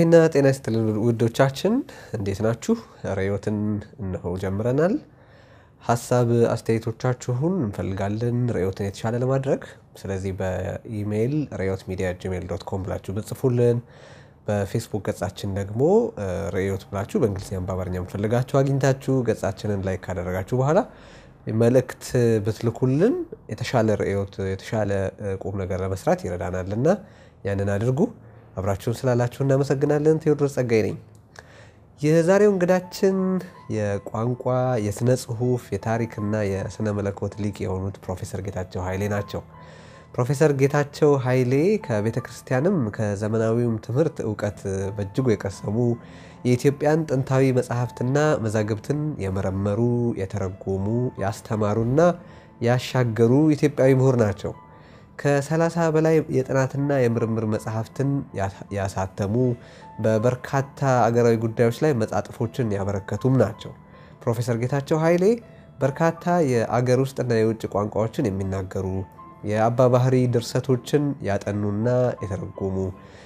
ሰላምታዊና ጤና ይስጥልን ውዶቻችን፣ እንዴት ናችሁ? ርዕዮትን እነሆ ጀምረናል። ሀሳብ አስተያየቶቻችሁን እንፈልጋለን ርዕዮትን የተሻለ ለማድረግ። ስለዚህ በኢሜይል ርዕዮት ሚዲያ ጂሜል ዶት ኮም ብላችሁ ብጽፉልን፣ በፌስቡክ ገጻችን ደግሞ ርዕዮት ብላችሁ በእንግሊዝኛም በአማርኛ የምፈልጋችሁ አግኝታችሁ ገጻችንን ላይክ ካደረጋችሁ በኋላ መልእክት ብትልኩልን የተሻለ ርዕዮት የተሻለ ቁም ነገር ለመስራት ይረዳናል እና ያንን አድርጉ። አብራችሁን ስላላችሁ እናመሰግናለን። ቴዎድሮስ ጸጋይ ነኝ። የዛሬው እንግዳችን የቋንቋ የስነ ጽሁፍ የታሪክና የስነ መለኮት ሊቅ የሆኑት ፕሮፌሰር ጌታቸው ኃይሌ ናቸው። ፕሮፌሰር ጌታቸው ኃይሌ ከቤተ ክርስቲያንም ከዘመናዊውም ትምህርት እውቀት በእጅጉ የቀሰሙ የኢትዮጵያን ጥንታዊ መጽሐፍትና መዛግብትን የመረመሩ፣ የተረጎሙ፣ ያስተማሩና ያሻገሩ ኢትዮጵያዊ ምሁር ናቸው። ከ30 በላይ የጥናትና የምርምር መጽሐፍትን ያሳተሙ በበርካታ አገራዊ ጉዳዮች ላይ መጣጥፎችን ያበረከቱም ናቸው። ፕሮፌሰር ጌታቸው ኃይሌ በርካታ የአገር ውስጥና የውጭ ቋንቋዎችን የሚናገሩ የአባ ባህሪ ድርሰቶችን ያጠኑና የተረጎሙ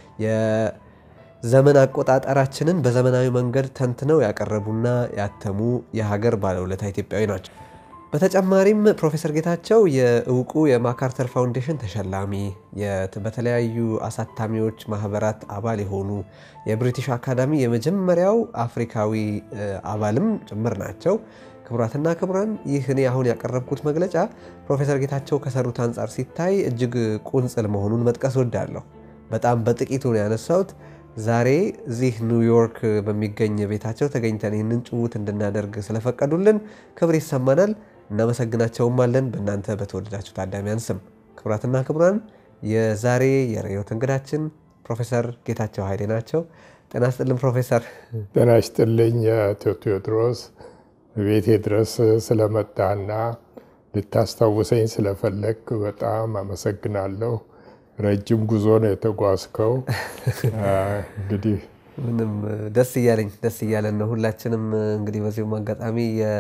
የዘመን አቆጣጠራችንን በዘመናዊ መንገድ ተንትነው ያቀረቡና ያተሙ የሀገር ባለውለታ ኢትዮጵያዊ ናቸው። በተጨማሪም ፕሮፌሰር ጌታቸው የእውቁ የማካርተር ፋውንዴሽን ተሸላሚ፣ በተለያዩ አሳታሚዎች ማህበራት አባል የሆኑ የብሪቲሽ አካዳሚ የመጀመሪያው አፍሪካዊ አባልም ጭምር ናቸው። ክቡራትና ክቡራን፣ ይህ እኔ አሁን ያቀረብኩት መግለጫ ፕሮፌሰር ጌታቸው ከሰሩት አንጻር ሲታይ እጅግ ቁንጽል መሆኑን መጥቀስ ወዳለሁ። በጣም በጥቂቱ ነው ያነሳሁት። ዛሬ እዚህ ኒውዮርክ በሚገኝ ቤታቸው ተገኝተን ይህንን ጭውውት እንድናደርግ ስለፈቀዱልን ክብር ይሰማናል። እናመሰግናቸውም አለን በእናንተ በተወደዳችሁ ታዳሚያን ስም። ክቡራትና ክቡራን የዛሬ የርዕዮት እንግዳችን ፕሮፌሰር ጌታቸው ኃይሌ ናቸው። ጤና ይስጥልን ፕሮፌሰር። ጤና ይስጥልኝ አቶ ቴዎድሮስ ቤቴ ድረስ ስለመጣና ልታስታውሰኝ ስለፈለግ በጣም አመሰግናለሁ። ረጅም ጉዞ ነው የተጓዝከው። እንግዲህ ምንም ደስ እያለኝ ደስ እያለን ነው ሁላችንም። እንግዲህ በዚሁም አጋጣሚ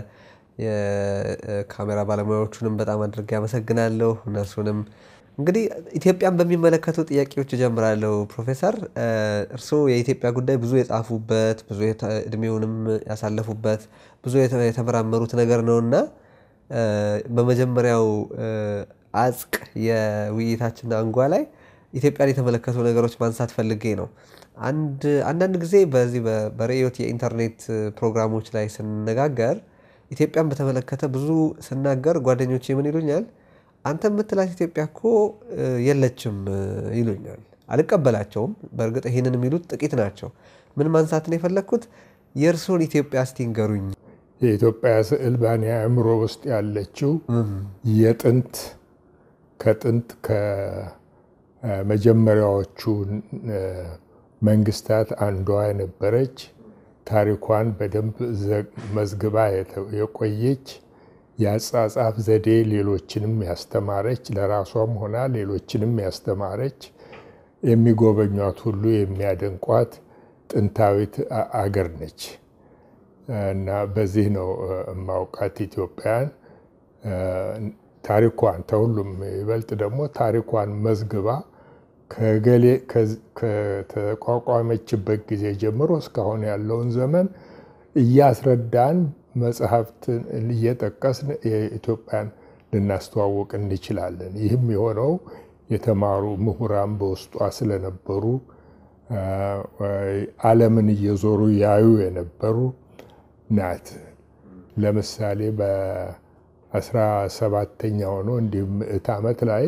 የካሜራ ባለሙያዎቹንም በጣም አድርጌ አመሰግናለሁ። እነሱንም እንግዲህ ኢትዮጵያን በሚመለከቱ ጥያቄዎች እጀምራለሁ። ፕሮፌሰር እርስዎ የኢትዮጵያ ጉዳይ ብዙ የጻፉበት ብዙ እድሜውንም ያሳለፉበት ብዙ የተመራመሩት ነገር ነው እና በመጀመሪያው አጽቅ የውይይታችን አንጓ ላይ ኢትዮጵያን የተመለከቱ ነገሮች ማንሳት ፈልጌ ነው። አንዳንድ ጊዜ በዚህ በርዕዮት የኢንተርኔት ፕሮግራሞች ላይ ስንነጋገር ኢትዮጵያን በተመለከተ ብዙ ስናገር ጓደኞቼ ምን ይሉኛል? አንተ የምትላት ኢትዮጵያ እኮ የለችም ይሉኛል። አልቀበላቸውም። በእርግጥ ይህንን የሚሉት ጥቂት ናቸው። ምን ማንሳት ነው የፈለግኩት? የእርስዎን ኢትዮጵያ እስቲ ንገሩኝ። የኢትዮጵያ ስዕል በእኔ አእምሮ ውስጥ ያለችው የጥንት ከጥንት ከመጀመሪያዎቹ መንግስታት አንዷ የነበረች ታሪኳን በደንብ መዝግባ የቆየች የአጻጻፍ ዘዴ ሌሎችንም ያስተማረች ለራሷም ሆና ሌሎችንም ያስተማረች የሚጎበኟት ሁሉ የሚያደንቋት ጥንታዊት አገር ነች እና በዚህ ነው የማውቃት ኢትዮጵያን። ታሪኳን ከሁሉም ይበልጥ ደግሞ ታሪኳን መዝግባ ከተቋቋመችበት ጊዜ ጀምሮ እስካሁን ያለውን ዘመን እያስረዳን መጽሐፍትን እየጠቀስን የኢትዮጵያን ልናስተዋውቅ እንችላለን። ይህም የሆነው የተማሩ ምሁራን በውስጧ ስለነበሩ ዓለምን እየዞሩ ያዩ የነበሩ ናት። ለምሳሌ በአስራ ሰባተኛው ነው እንዲሁም ምዕት ዓመት ላይ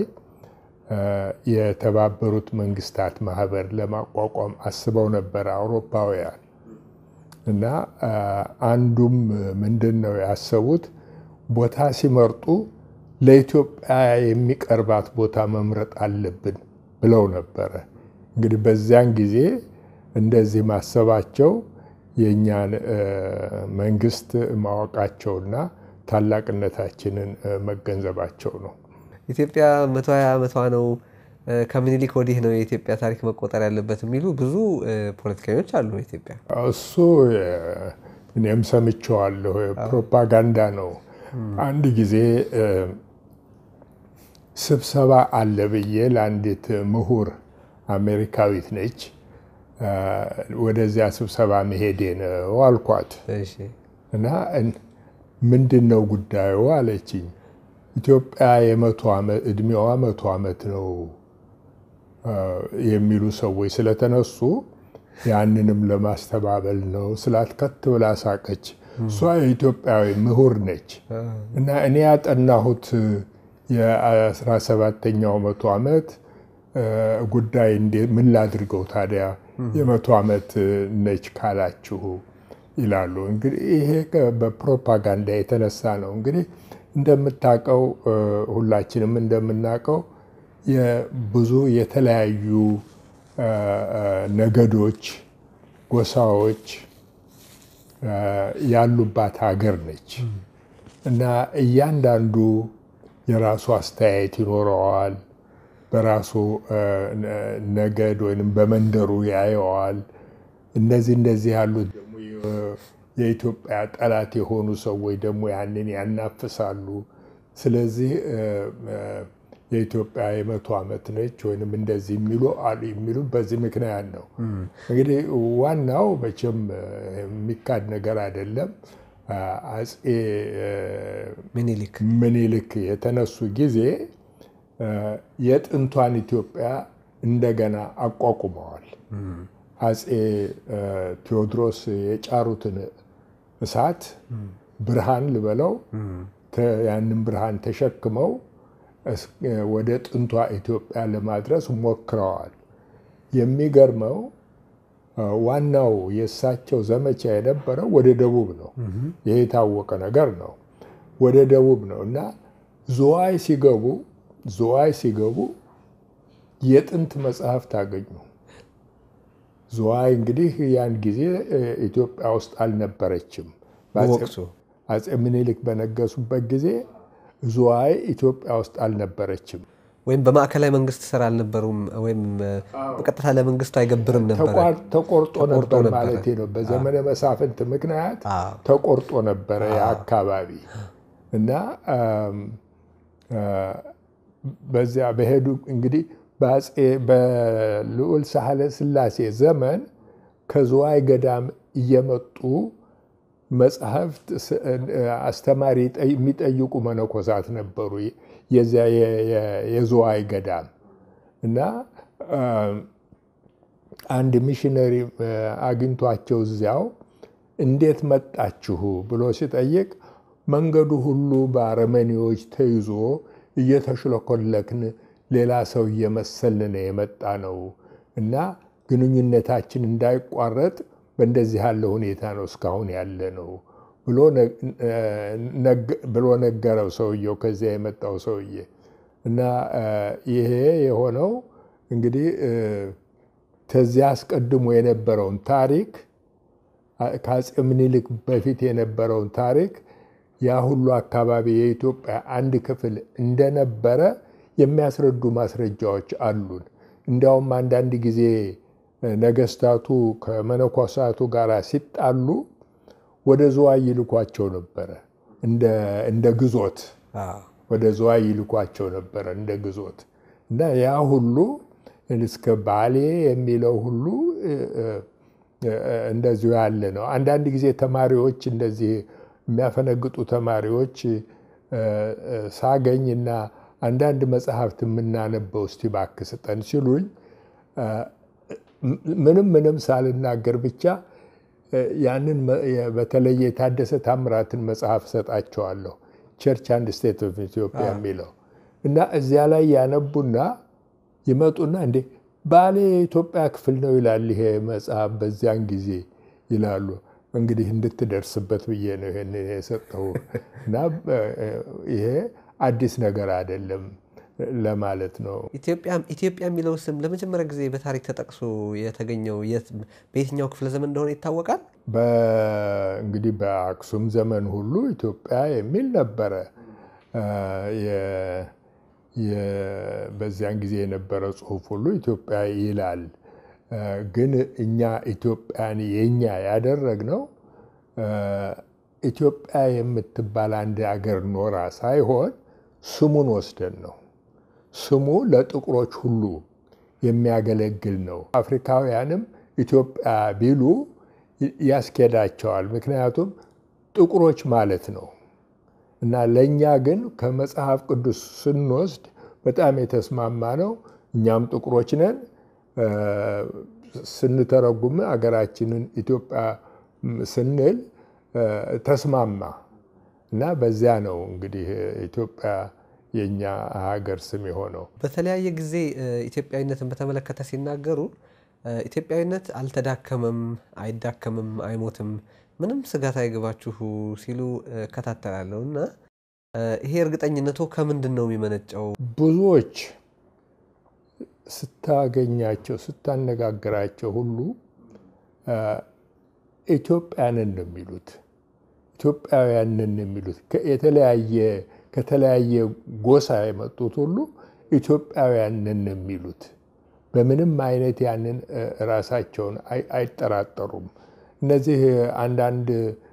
የተባበሩት መንግስታት ማህበር ለማቋቋም አስበው ነበር አውሮፓውያን እና አንዱም ምንድን ነው ያሰቡት ቦታ ሲመርጡ ለኢትዮጵያ የሚቀርባት ቦታ መምረጥ አለብን ብለው ነበረ። እንግዲህ በዚያን ጊዜ እንደዚህ ማሰባቸው የእኛን መንግስት ማወቃቸውና ታላቅነታችንን መገንዘባቸው ነው። ኢትዮጵያ መቶ ሀያ ዓመቷ ነው። ከምኒልክ ወዲህ ነው የኢትዮጵያ ታሪክ መቆጠር ያለበት የሚሉ ብዙ ፖለቲከኞች አሉ። ኢትዮጵያ እሱ እኔም ሰምቼዋለሁ። ፕሮፓጋንዳ ነው። አንድ ጊዜ ስብሰባ አለ ብዬ ለአንዲት ምሁር አሜሪካዊት ነች ወደዚያ ስብሰባ መሄዴ ነው አልኳት እሺ እና ምንድን ነው ጉዳዩ አለችኝ። ኢትዮጵያ የመቶ ዓመት እድሜዋ መቶ ዓመት ነው የሚሉ ሰዎች ስለተነሱ ያንንም ለማስተባበል ነው ስላት ከት ብላ ሳቀች። እሷ የኢትዮጵያዊ ምሁር ነች እና እኔ ያጠናሁት የአስራ ሰባተኛው መቶ ዓመት ጉዳይ ምን ላድርገው ታዲያ የመቶ ዓመት ነች ካላችሁ ይላሉ። እንግዲህ ይሄ በፕሮፓጋንዳ የተነሳ ነው። እንግዲህ እንደምታውቀው ሁላችንም እንደምናውቀው ብዙ የተለያዩ ነገዶች፣ ጎሳዎች ያሉባት ሀገር ነች እና እያንዳንዱ የራሱ አስተያየት ይኖረዋል። በራሱ ነገድ ወይም በመንደሩ ያየዋል። እነዚህ እንደዚህ ያሉት ደግሞ የኢትዮጵያ ጠላት የሆኑ ሰዎች ደግሞ ያንን ያናፍሳሉ። ስለዚህ የኢትዮጵያ የመቶ ዓመት ነች ወይም እንደዚህ የሚሉ አሉ የሚሉ በዚህ ምክንያት ነው። እንግዲህ ዋናው መቼም የሚካድ ነገር አይደለም። አፄ ምኒልክ ምኒልክ የተነሱ ጊዜ የጥንቷን ኢትዮጵያ እንደገና አቋቁመዋል። አፄ ቴዎድሮስ የጫሩትን እሳት ብርሃን ልበለው ያንን ብርሃን ተሸክመው ወደ ጥንቷ ኢትዮጵያ ለማድረስ ሞክረዋል። የሚገርመው ዋናው የእሳቸው ዘመቻ የነበረው ወደ ደቡብ ነው። ይሄ የታወቀ ነገር ነው። ወደ ደቡብ ነው እና ዝዋይ ሲገቡ ዝዋይ ሲገቡ የጥንት መጽሐፍት አገኙ። ዝዋይ እንግዲህ ያን ጊዜ ኢትዮጵያ ውስጥ አልነበረችም። በወቅቱ አፄ ምኒልክ በነገሱበት ጊዜ ዝዋይ ኢትዮጵያ ውስጥ አልነበረችም። ወይም በማዕከላዊ መንግስት ስራ አልነበሩም፣ ወይም በቀጥታ ለመንግስቱ አይገብርም ነበረ። ተቆርጦ ነበር ማለት ነው። በዘመነ መሳፍንት ምክንያት ተቆርጦ ነበረ የአካባቢ እና በዚያ በሄዱ እንግዲህ በልዑል ሳህለ ስላሴ ዘመን ከዝዋይ ገዳም እየመጡ መጽሐፍት አስተማሪ የሚጠይቁ መነኮሳት ነበሩ። የዚያ የዝዋይ ገዳም እና አንድ ሚሽነሪ አግኝቷቸው እዚያው እንዴት መጣችሁ ብሎ ሲጠይቅ መንገዱ ሁሉ በአረመኔዎች ተይዞ እየተሽለኮለክን ሌላ ሰው እየመሰልን የመጣ ነው እና ግንኙነታችን እንዳይቋረጥ በእንደዚህ ያለ ሁኔታ ነው እስካሁን ያለ ነው ብሎ ነገረው ሰውየው፣ ከዚያ የመጣው ሰውዬ እና ይሄ የሆነው እንግዲህ ከዚያ አስቀድሞ የነበረውን ታሪክ ከአፄ ምኒልክ በፊት የነበረውን ታሪክ ያ ሁሉ አካባቢ የኢትዮጵያ አንድ ክፍል እንደነበረ የሚያስረዱ ማስረጃዎች አሉን። እንዲያውም አንዳንድ ጊዜ ነገስታቱ ከመነኮሳቱ ጋር ሲጣሉ ወደ ዝዋይ ይልኳቸው ነበረ፣ እንደ ግዞት ወደ ዝዋይ ይልኳቸው ነበረ እንደ ግዞት እና ያ ሁሉ እስከ ባሌ የሚለው ሁሉ እንደዚሁ ያለ ነው። አንዳንድ ጊዜ ተማሪዎች እንደዚህ የሚያፈነግጡ ተማሪዎች ሳገኝና አንዳንድ መጽሐፍት የምናነበው እስቲ እባክህ ስጠን ሲሉኝ ምንም ምንም ሳልናገር ብቻ ያንን በተለየ የታደሰ ታምራትን መጽሐፍ እሰጣቸዋለሁ። ቸርች አንድ ስቴት ኦፍ ኢትዮጵያ የሚለው እና እዚያ ላይ ያነቡና ይመጡና እንዴ ባሌ የኢትዮጵያ ክፍል ነው ይላል ይሄ መጽሐፍ በዚያን ጊዜ ይላሉ። እንግዲህ እንድትደርስበት ብዬ ነው ይሄን የሰጠው እና ይሄ አዲስ ነገር አይደለም ለማለት ነው። ኢትዮጵያ የሚለው ስም ለመጀመሪያ ጊዜ በታሪክ ተጠቅሶ የተገኘው በየትኛው ክፍለ ዘመን እንደሆነ ይታወቃል? እንግዲህ በአክሱም ዘመን ሁሉ ኢትዮጵያ የሚል ነበረ። በዚያን ጊዜ የነበረ ጽሑፍ ሁሉ ኢትዮጵያ ይላል። ግን እኛ ኢትዮጵያን የኛ ያደረግነው ኢትዮጵያ የምትባል አንድ አገር ኖራ ሳይሆን ስሙን ወስደን ነው። ስሙ ለጥቁሮች ሁሉ የሚያገለግል ነው። አፍሪካውያንም ኢትዮጵያ ቢሉ ያስኬዳቸዋል። ምክንያቱም ጥቁሮች ማለት ነው እና ለእኛ ግን ከመጽሐፍ ቅዱስ ስንወስድ በጣም የተስማማ ነው። እኛም ጥቁሮች ነን። ስንተረጉም አገራችንን ኢትዮጵያ ስንል ተስማማ እና በዚያ ነው እንግዲህ ኢትዮጵያ የእኛ ሀገር ስም የሆነው። በተለያየ ጊዜ ኢትዮጵያዊነትን በተመለከተ ሲናገሩ ኢትዮጵያዊነት አልተዳከመም፣ አይዳከምም፣ አይሞትም፣ ምንም ስጋት አይገባችሁ ሲሉ እከታተላለሁ እና ይሄ እርግጠኝነቱ ከምንድን ነው የሚመነጨው? ብዙዎች ስታገኛቸው ስታነጋግራቸው ሁሉ ኢትዮጵያንን ነው የሚሉት ኢትዮጵያውያንን ነው የሚሉት። የተለያየ ከተለያየ ጎሳ የመጡት ሁሉ ኢትዮጵያውያንን ነው የሚሉት። በምንም አይነት ያንን ራሳቸውን አይጠራጠሩም። እነዚህ አንዳንድ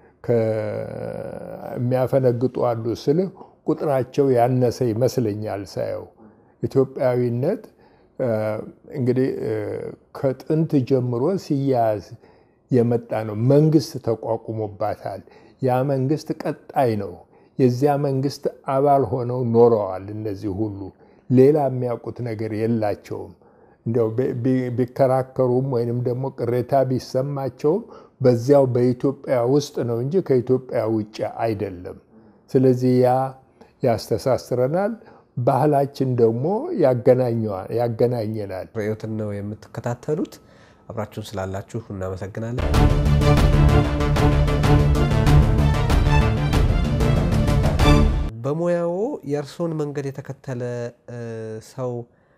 የሚያፈነግጡ አሉ ስል ቁጥራቸው ያነሰ ይመስለኛል ሳየው። ኢትዮጵያዊነት እንግዲህ ከጥንት ጀምሮ ሲያያዝ የመጣ ነው። መንግስት ተቋቁሞባታል። ያ መንግስት ቀጣይ ነው። የዚያ መንግስት አባል ሆነው ኖረዋል። እነዚህ ሁሉ ሌላ የሚያውቁት ነገር የላቸውም። እንዲያው ቢከራከሩም ወይንም ደግሞ ቅሬታ ቢሰማቸውም በዚያው በኢትዮጵያ ውስጥ ነው እንጂ ከኢትዮጵያ ውጭ አይደለም። ስለዚህ ያ ያስተሳስረናል። ባህላችን ደግሞ ያገናኘናል። ርዕዮትን ነው የምትከታተሉት። አብራችሁን ስላላችሁ እናመሰግናለን። በሙያው የእርስዎን መንገድ የተከተለ ሰው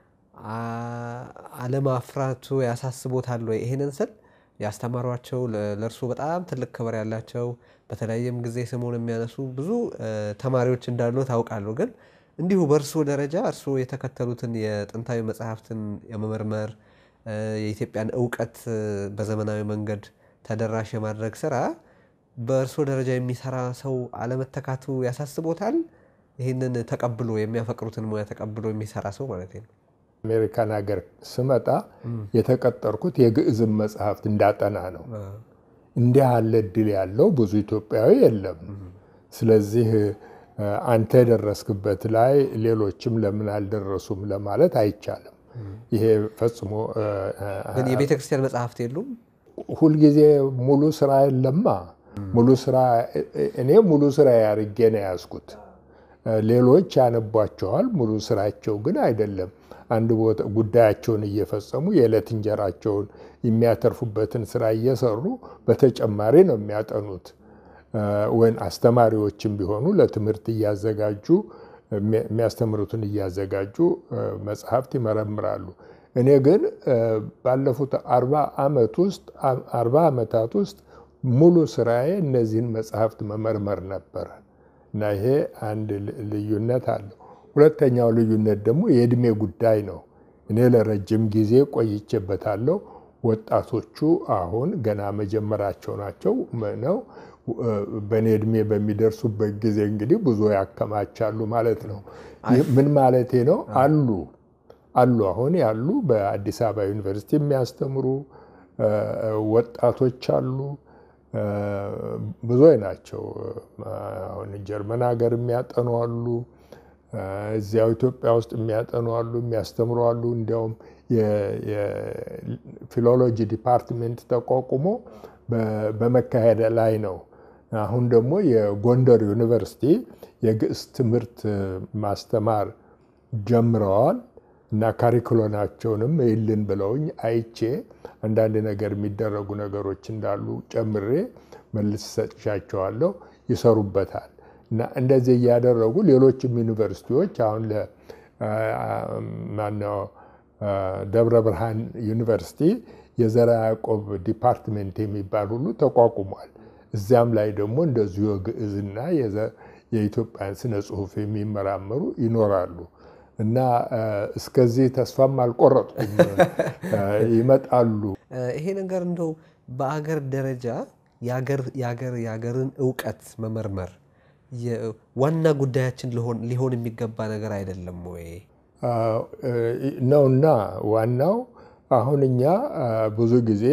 አለማፍራቱ ያሳስቦታል ወይ? ይሄንን ስል ያስተማሯቸው ለእርሱ በጣም ትልቅ ክብር ያላቸው በተለያየም ጊዜ ስሙን የሚያነሱ ብዙ ተማሪዎች እንዳሉ ታውቃለሁ። ግን እንዲሁ በእርሶ ደረጃ እርስዎ የተከተሉትን የጥንታዊ መጽሐፍትን የመመርመር የኢትዮጵያን እውቀት በዘመናዊ መንገድ ተደራሽ የማድረግ ስራ በእርሶ ደረጃ የሚሰራ ሰው አለመተካቱ ያሳስቦታል? ይህንን ተቀብሎ የሚያፈቅሩትን ሙያ ተቀብሎ የሚሰራ ሰው ማለት ነው። አሜሪካን ሀገር ስመጣ የተቀጠርኩት የግዕዝም መጽሐፍት እንዳጠና ነው። እንዲህ ያለ እድል ያለው ብዙ ኢትዮጵያዊ የለም። ስለዚህ አንተ የደረስክበት ላይ ሌሎችም ለምን አልደረሱም ለማለት አይቻልም። ይሄ ፈጽሞ ግን የቤተ ክርስቲያን መጽሐፍት የሉም። ሁልጊዜ ሙሉ ስራ የለማ። ሙሉ ስራ እኔ ሙሉ ስራ ያርጌ ነው የያዝኩት። ሌሎች ያነቧቸዋል። ሙሉ ስራቸው ግን አይደለም። አንድ ቦታ ጉዳያቸውን እየፈጸሙ የዕለት እንጀራቸውን የሚያተርፉበትን ስራ እየሰሩ በተጨማሪ ነው የሚያጠኑት። ወይም አስተማሪዎችም ቢሆኑ ለትምህርት እያዘጋጁ የሚያስተምሩትን እያዘጋጁ መጽሐፍት ይመረምራሉ። እኔ ግን ባለፉት አርባ ዓመት ውስጥ አርባ ዓመታት ውስጥ ሙሉ ስራዬ እነዚህን መጽሐፍት መመርመር ነበረ እና ይሄ አንድ ልዩነት አለው። ሁለተኛው ልዩነት ደግሞ የእድሜ ጉዳይ ነው። እኔ ለረጅም ጊዜ ቆይቼበታለሁ። ወጣቶቹ አሁን ገና መጀመራቸው ናቸው ነው። በእኔ እድሜ በሚደርሱበት ጊዜ እንግዲህ ብዙ ያከማቻሉ ማለት ነው። ምን ማለቴ ነው? አሉ አሉ አሁን ያሉ በአዲስ አበባ ዩኒቨርሲቲ የሚያስተምሩ ወጣቶች አሉ። ብዙ ናቸው። አሁን ጀርመን ሀገር የሚያጠኑ አሉ። እዚያው ኢትዮጵያ ውስጥ የሚያጠኑ አሉ፣ የሚያስተምሩ አሉ። እንዲያውም የፊሎሎጂ ዲፓርትሜንት ተቋቁሞ በመካሄድ ላይ ነው። አሁን ደግሞ የጎንደር ዩኒቨርሲቲ የግዕዝ ትምህርት ማስተማር ጀምረዋል እና ካሪኩሎናቸውንም ይልን ብለውኝ አይቼ አንዳንድ ነገር የሚደረጉ ነገሮች እንዳሉ ጨምሬ መልስ ሰጥሻቸዋለሁ። ይሰሩበታል እና እንደዚህ እያደረጉ ሌሎችም ዩኒቨርሲቲዎች አሁን ማነው ደብረ ብርሃን ዩኒቨርሲቲ የዘርዓ ያዕቆብ ዲፓርትሜንት የሚባል ሁሉ ተቋቁሟል። እዚያም ላይ ደግሞ እንደዚሁ የግዕዝና የኢትዮጵያን ስነ ጽሁፍ የሚመራመሩ ይኖራሉ እና እስከዚህ ተስፋም አልቆረጥኩም። ይመጣሉ። ይሄ ነገር እንደው በአገር ደረጃ የአገርን እውቀት መመርመር ዋና ጉዳያችን ሊሆን የሚገባ ነገር አይደለም ወይ? ነውና ዋናው አሁን እኛ ብዙ ጊዜ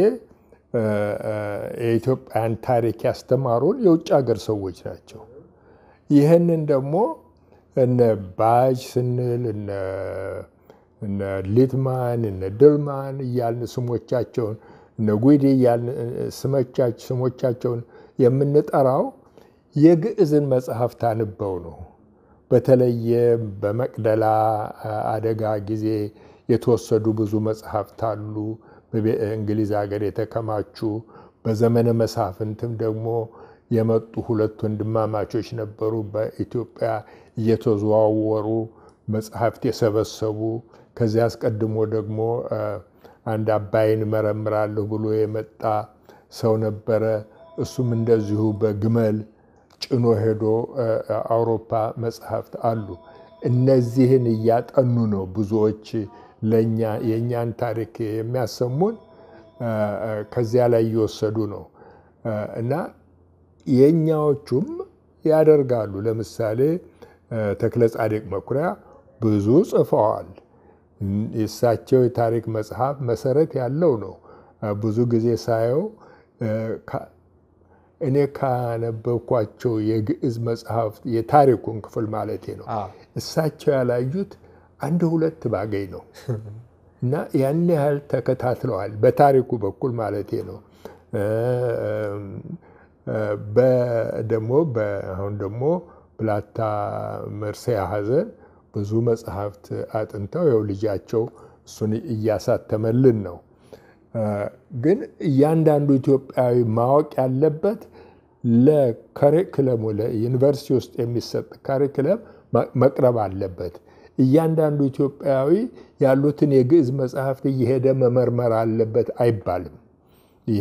የኢትዮጵያን ታሪክ ያስተማሩን የውጭ ሀገር ሰዎች ናቸው። ይህንን ደግሞ እነ ባጅ ስንል እነ ሊትማን እነ ድልማን እያልን ስሞቻቸውን እነ ጉዲ እያልን ስሞቻቸውን የምንጠራው የግዕዝን መጽሐፍት አንበው ነው። በተለየ በመቅደላ አደጋ ጊዜ የተወሰዱ ብዙ መጽሐፍት አሉ። በእንግሊዝ ሀገር የተከማቹ በዘመነ መሳፍንትም ደግሞ የመጡ ሁለት ወንድማማቾች ነበሩ። በኢትዮጵያ እየተዘዋወሩ መጽሐፍት የሰበሰቡ ከዚያ አስቀድሞ ደግሞ አንድ አባይን እመረምራለሁ ብሎ የመጣ ሰው ነበረ። እሱም እንደዚሁ በግመል ጭኖ ሄዶ አውሮፓ መጽሐፍት አሉ። እነዚህን እያጠኑ ነው ብዙዎች ለእኛ የእኛን ታሪክ የሚያሰሙን ከዚያ ላይ እየወሰዱ ነው እና የእኛዎቹም ያደርጋሉ። ለምሳሌ ተክለ ጻድቅ መኩሪያ ብዙ ጽፈዋል። የእሳቸው የታሪክ መጽሐፍ መሰረት ያለው ነው። ብዙ ጊዜ ሳየው እኔ ካነበብኳቸው የግዕዝ መጽሐፍት የታሪኩን ክፍል ማለቴ ነው እሳቸው ያላዩት አንድ ሁለት ባገኝ ነው እና ያን ያህል ተከታትለዋል። በታሪኩ በኩል ማለቴ ነው። ደግሞ አሁን ደግሞ ብላታ መርሴያ ሐዘን ብዙ መጽሐፍት አጥንተው የው ልጃቸው እሱን እያሳተመልን ነው። ግን እያንዳንዱ ኢትዮጵያዊ ማወቅ ያለበት ለከሪክለሙ ለዩኒቨርሲቲ ውስጥ የሚሰጥ ካሪክለም መቅረብ አለበት። እያንዳንዱ ኢትዮጵያዊ ያሉትን የግዕዝ መጽሐፍት እየሄደ መመርመር አለበት አይባልም። ይሄ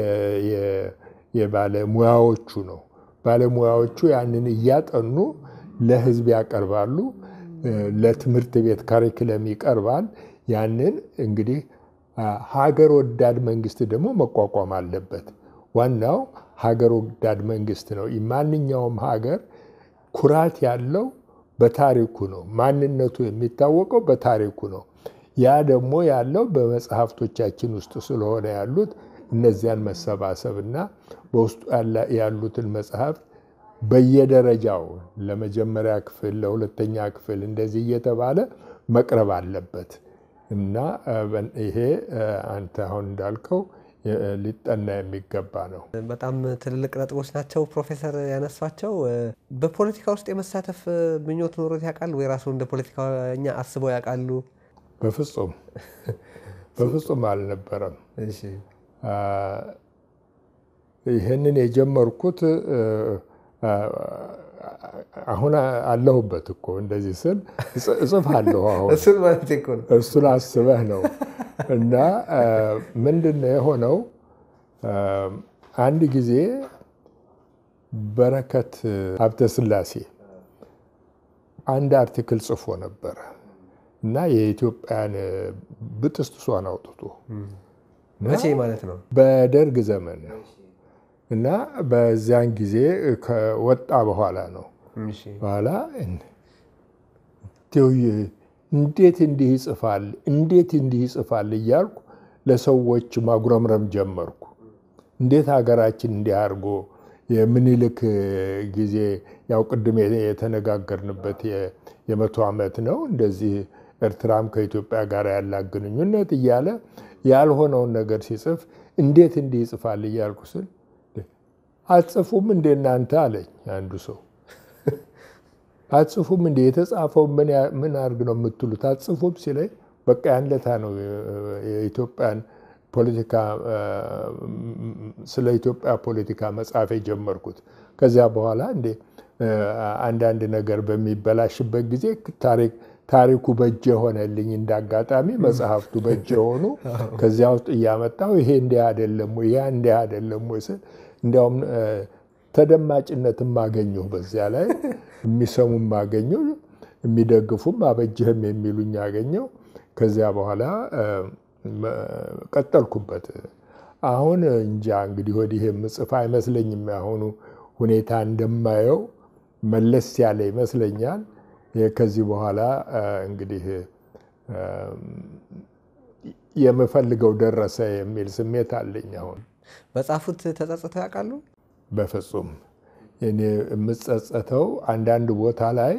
የባለሙያዎቹ ነው። ባለሙያዎቹ ያንን እያጠኑ ለሕዝብ ያቀርባሉ። ለትምህርት ቤት ካሪክለም ይቀርባል። ያንን እንግዲህ ሀገር ወዳድ መንግስት ደግሞ መቋቋም አለበት። ዋናው ሀገር ወዳድ መንግስት ነው። ማንኛውም ሀገር ኩራት ያለው በታሪኩ ነው። ማንነቱ የሚታወቀው በታሪኩ ነው። ያ ደግሞ ያለው በመጽሐፍቶቻችን ውስጥ ስለሆነ ያሉት እነዚያን መሰባሰብ እና በውስጡ ያሉትን መጽሐፍት በየደረጃው ለመጀመሪያ ክፍል፣ ለሁለተኛ ክፍል እንደዚህ እየተባለ መቅረብ አለበት እና ይሄ አንተ አሁን እንዳልከው ሊጠና የሚገባ ነው። በጣም ትልልቅ ነጥቦች ናቸው ፕሮፌሰር ያነሷቸው። በፖለቲካ ውስጥ የመሳተፍ ምኞት ኖሮት ያውቃሉ ወይ? ራሱ እንደ ፖለቲከኛ አስበው ያውቃሉ? በፍጹም በፍጹም አልነበረም። ይህንን የጀመርኩት አሁን አለሁበት እኮ እንደዚህ ስል እጽፋለሁ። አሁን እሱን ማለት እኮ ነው። እሱን አስበህ ነው። እና ምንድን ነው የሆነው? አንድ ጊዜ በረከት ሀብተ ስላሴ አንድ አርቲክል ጽፎ ነበረ እና የኢትዮጵያን ብጥስጥሷን አውጥቶ መቼ ማለት ነው? በደርግ ዘመን ነው እና በዚያን ጊዜ ከወጣ በኋላ ነው። በኋላ እንዴት እንዲህ ይጽፋል እንዴት እንዲህ ይጽፋል እያልኩ ለሰዎች ማጉረምረም ጀመርኩ። እንዴት ሀገራችን እንዲህ አድርጎ የምኒልክ ጊዜ ያው ቅድም የተነጋገርንበት የመቶ ዓመት ነው እንደዚህ ኤርትራም ከኢትዮጵያ ጋር ያላት ግንኙነት እያለ ያልሆነውን ነገር ሲጽፍ እንዴት እንዲህ ይጽፋል እያልኩ ስል አትጽፉም እንዴ እናንተ አለኝ አንዱ ሰው። አትጽፉም እንዴ የተጻፈው ምን አድርግ ነው የምትሉት? አትጽፉም ሲለኝ በቃ ያን ለታ ነው የኢትዮጵያን ፖለቲካ ስለ ኢትዮጵያ ፖለቲካ መጻፍ የጀመርኩት። ከዚያ በኋላ እንዴ አንዳንድ ነገር በሚበላሽበት ጊዜ ታሪክ ታሪኩ በእጅ የሆነልኝ እንዳጋጣሚ መጽሐፍቱ በእጅ የሆኑ ከዚያ ውስጥ እያመጣው ይሄ እንዲህ አይደለም ወይ ያ እንዲህ አይደለም ወይ ስል እንዲያውም ተደማጭነትም አገኘሁ። በዚያ ላይ የሚሰሙም አገኘሁ፣ የሚደግፉም አበጅህም የሚሉኝ አገኘሁ። ከዚያ በኋላ ቀጠልኩበት። አሁን እንጃ እንግዲህ ወዲህ የምጽፍ አይመስለኝም። ያሁኑ ሁኔታ እንደማየው መለስ ያለ ይመስለኛል። ከዚህ በኋላ እንግዲህ የምፈልገው ደረሰ የሚል ስሜት አለኝ። አሁን በጻፉት ተጸጽተው ያውቃሉ? በፍጹም እኔ የምጸጸተው አንዳንድ ቦታ ላይ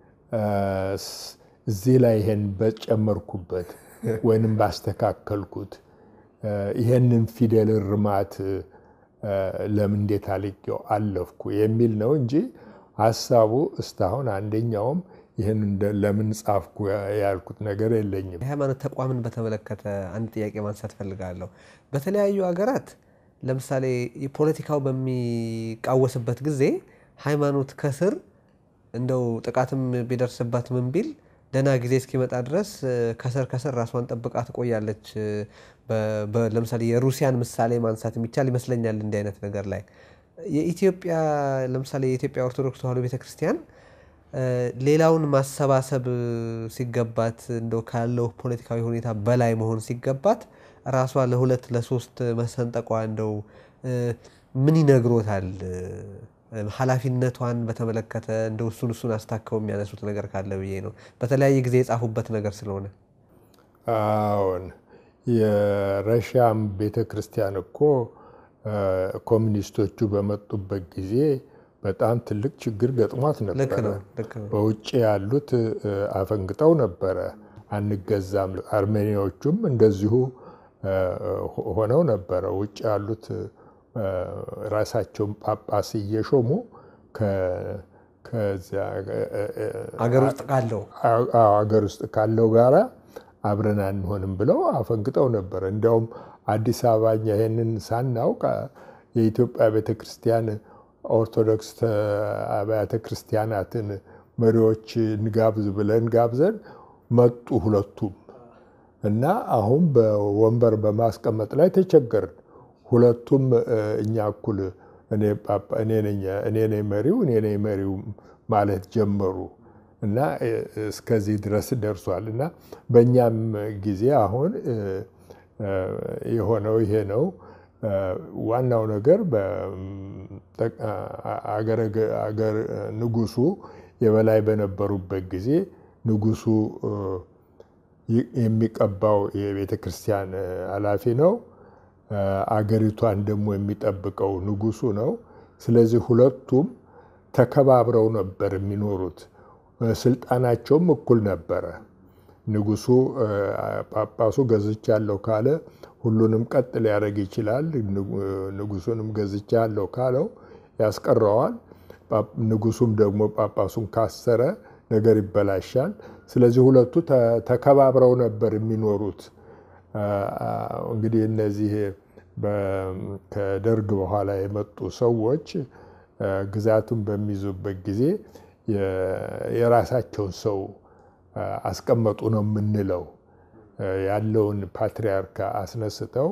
እዚህ ላይ ይሄን በጨመርኩበት ወይንም ባስተካከልኩት ይሄንን ፊደል እርማት ለምን እንዴት አልቄው አለፍኩ የሚል ነው እንጂ ሀሳቡ እስካሁን አንደኛውም ይህን ለምን ጻፍኩ ያልኩት ነገር የለኝም። የሃይማኖት ተቋምን በተመለከተ አንድ ጥያቄ ማንሳት ፈልጋለሁ። በተለያዩ ሀገራት ለምሳሌ ፖለቲካው በሚቃወስበት ጊዜ ሃይማኖት ከስር እንደው ጥቃትም ቢደርስባት ምን ቢል ደህና ጊዜ እስኪመጣ ድረስ ከስር ከስር ራሷን ጠብቃ ትቆያለች። ለምሳሌ የሩሲያን ምሳሌ ማንሳት የሚቻል ይመስለኛል እንዲህ አይነት ነገር ላይ የኢትዮጵያ ለምሳሌ የኢትዮጵያ ኦርቶዶክስ ተዋሕዶ ቤተክርስቲያን ሌላውን ማሰባሰብ ሲገባት እንደው ካለው ፖለቲካዊ ሁኔታ በላይ መሆን ሲገባት ራሷ ለሁለት ለሶስት መሰንጠቋ እንደው ምን ይነግሮታል? ኃላፊነቷን በተመለከተ እንደው እሱን እሱን አስታከው የሚያነሱት ነገር ካለ ብዬ ነው። በተለያየ ጊዜ የጻፉበት ነገር ስለሆነ። አዎን የረሻም ቤተ ክርስቲያን እኮ ኮሚኒስቶቹ በመጡበት ጊዜ በጣም ትልቅ ችግር ገጥሟት ልክ ነበረ። ነው ልክ ነው። በውጭ ያሉት አፈንግጠው ነበረ፣ አንገዛም። አርሜኒያዎቹም እንደዚሁ ሆነው ነበረ። ውጭ ያሉት ራሳቸውን ጳጳስ እየሾሙ ከዚያ አገር ውስጥ ካለው አገር ውስጥ ካለው ጋራ አብረን አንሆንም ብለው አፈንግጠው ነበረ። እንዲያውም አዲስ አበባ እኛ ይሄንን ሳናውቅ የኢትዮጵያ ቤተክርስቲያን ኦርቶዶክስ አብያተ ክርስቲያናትን መሪዎች እንጋብዝ ብለን ጋብዘን መጡ ሁለቱም እና አሁን በወንበር በማስቀመጥ ላይ ተቸገርን። ሁለቱም እኛ እኩል እኔ ነኝ መሪው እኔ ነኝ መሪው ማለት ጀመሩ እና እስከዚህ ድረስ ደርሷል። እና በእኛም ጊዜ አሁን የሆነው ይሄ ነው። ዋናው ነገር አገር ንጉሱ የበላይ በነበሩበት ጊዜ ንጉሱ የሚቀባው የቤተ ክርስቲያን ኃላፊ ነው። አገሪቷን ደግሞ የሚጠብቀው ንጉሱ ነው። ስለዚህ ሁለቱም ተከባብረው ነበር የሚኖሩት። ስልጣናቸውም እኩል ነበረ። ንጉሱ ጳጳሱ ገዝቻለሁ ካለ ሁሉንም ቀጥ ሊያደርግ ይችላል። ንጉሱንም ገዝቻለሁ ካለው ያስቀረዋል። ንጉሱም ደግሞ ጳጳሱን ካሰረ ነገር ይበላሻል። ስለዚህ ሁለቱ ተከባብረው ነበር የሚኖሩት። እንግዲህ እነዚህ ከደርግ በኋላ የመጡ ሰዎች ግዛቱን በሚይዙበት ጊዜ የራሳቸውን ሰው አስቀመጡ ነው የምንለው። ያለውን ፓትሪያርክ አስነስተው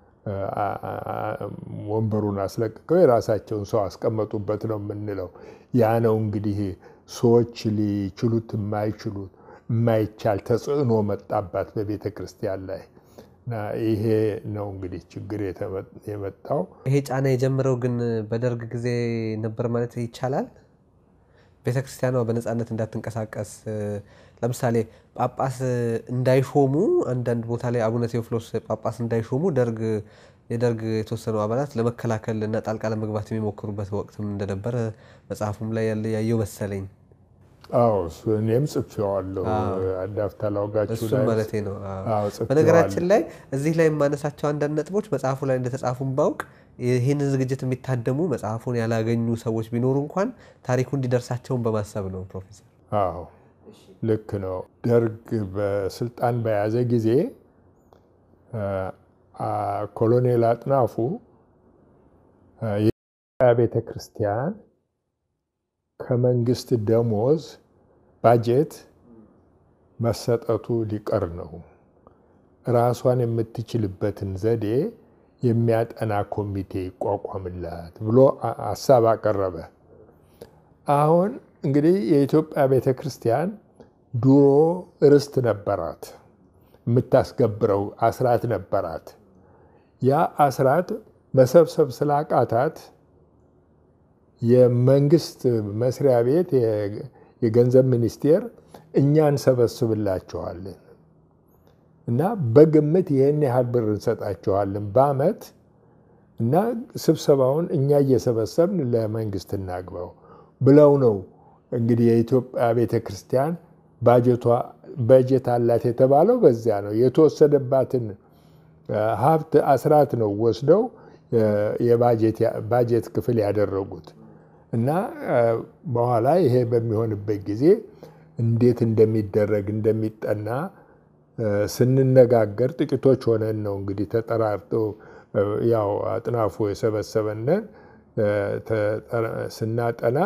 ወንበሩን አስለቅቀው የራሳቸውን ሰው አስቀመጡበት ነው የምንለው። ያ ነው እንግዲህ ሰዎች ሊችሉት የማይችሉት የማይቻል ተጽዕኖ መጣባት በቤተ ክርስቲያን ላይ እና ይሄ ነው እንግዲህ ችግር የመጣው። ይሄ ጫና የጀመረው ግን በደርግ ጊዜ ነበር ማለት ይቻላል። ቤተ ክርስቲያኗ በነፃነት እንዳትንቀሳቀስ ለምሳሌ ጳጳስ እንዳይሾሙ አንዳንድ ቦታ ላይ አቡነ ቴዎፍሎስ ጳጳስ እንዳይሾሙ ደርግ የደርግ የተወሰኑ አባላት ለመከላከል እና ጣልቃ ለመግባት የሚሞክሩበት ወቅትም እንደነበረ መጽሐፉም ላይ ያለ ያየው መሰለኝ። አዎ እሱ እኔም ጽፌዋለሁ። አዳፍታ ላውጋችሁ እሱም ማለቴ ነው። አዎ ጽፌዋለሁ። በነገራችን ላይ እዚህ ላይ የማነሳቸው አንዳንድ ነጥቦች መጽሐፉ ላይ እንደተጻፉም ባውቅ ይህንን ዝግጅት የሚታደሙ መጽሐፉን ያላገኙ ሰዎች ቢኖሩ እንኳን ታሪኩ እንዲደርሳቸውን በማሰብ ነው። ፕሮፌሰር አዎ ልክ ነው። ደርግ በስልጣን በያዘ ጊዜ ኮሎኔል አጥናፉ የኢትዮጵያ ቤተ ክርስቲያን ከመንግስት ደሞዝ ባጀት መሰጠቱ ሊቀር ነው፣ ራሷን የምትችልበትን ዘዴ የሚያጠና ኮሚቴ ይቋቋምላት ብሎ ሀሳብ አቀረበ። አሁን እንግዲህ የኢትዮጵያ ቤተ ክርስቲያን ድሮ ርስት ነበራት፣ የምታስገብረው አስራት ነበራት። ያ አስራት መሰብሰብ ስላቃታት የመንግስት መስሪያ ቤት የገንዘብ ሚኒስቴር እኛ እንሰበስብላቸዋለን እና በግምት ይህን ያህል ብር እንሰጣችኋለን በአመት እና ስብሰባውን እኛ እየሰበሰብን ለመንግስት እናግባው ብለው ነው እንግዲህ የኢትዮጵያ ቤተ ክርስቲያን በጀት አላት የተባለው በዚያ ነው። የተወሰደባትን ሀብት አስራት ነው ወስደው የባጀት ክፍል ያደረጉት እና በኋላ ይሄ በሚሆንበት ጊዜ እንዴት እንደሚደረግ እንደሚጠና ስንነጋገር ጥቂቶች ሆነን ነው እንግዲህ ተጠራርቶ ያው አጥናፉ የሰበሰበንን ስናጠና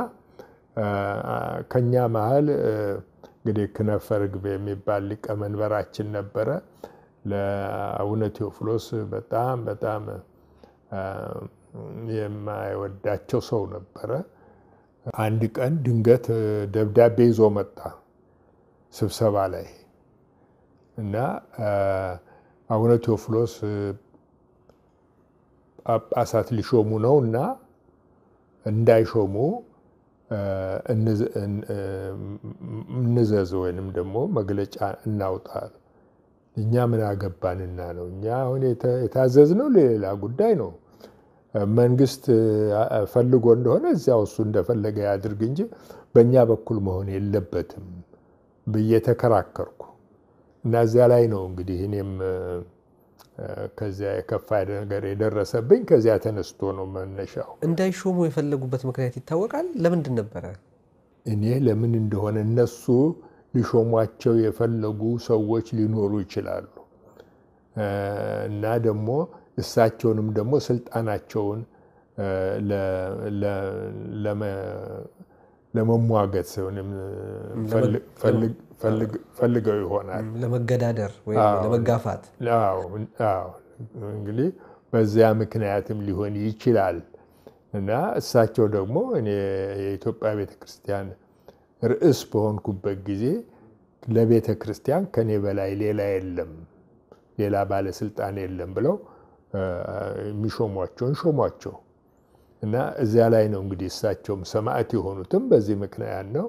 ከኛ መሀል እንግዲህ ክነፈ ርግብ የሚባል ሊቀመንበራችን ነበረ። ለአቡነ ቴዎፍሎስ በጣም በጣም የማይወዳቸው ሰው ነበረ። አንድ ቀን ድንገት ደብዳቤ ይዞ መጣ ስብሰባ ላይ እና አቡነ ቴዎፍሎስ ጳጳሳት ሊሾሙ ነው እና እንዳይሾሙ እንዘዝ ወይንም ደግሞ መግለጫ እናውጣ። እኛ ምን አገባንና ነው? እኛ አሁን የታዘዝነው ለሌላ ጉዳይ ነው። መንግስት ፈልጎ እንደሆነ እዚያው እሱ እንደፈለገ ያድርግ እንጂ በእኛ በኩል መሆን የለበትም ብዬ ተከራከርኩ እና እዚያ ላይ ነው እንግዲህ እኔም ከዚያ የከፋ ነገር የደረሰብኝ ከዚያ ተነስቶ ነው መነሻው። እንዳይሾሙ የፈለጉበት ምክንያት ይታወቃል? ለምንድን ነበረ? እኔ ለምን እንደሆነ እነሱ ሊሾሟቸው የፈለጉ ሰዎች ሊኖሩ ይችላሉ እና ደግሞ እሳቸውንም ደግሞ ስልጣናቸውን ለመሟገት ፈልገው ይሆናል። ለመገዳደር ወይም ለመጋፋት እንግዲህ በዚያ ምክንያትም ሊሆን ይችላል እና እሳቸው ደግሞ እኔ የኢትዮጵያ ቤተ ክርስቲያን ርዕስ በሆንኩበት ጊዜ ለቤተ ክርስቲያን ከኔ በላይ ሌላ የለም፣ ሌላ ባለስልጣን የለም ብለው የሚሾሟቸውን ሾሟቸው እና እዚያ ላይ ነው እንግዲህ እሳቸውም ሰማዕት የሆኑትም በዚህ ምክንያት ነው።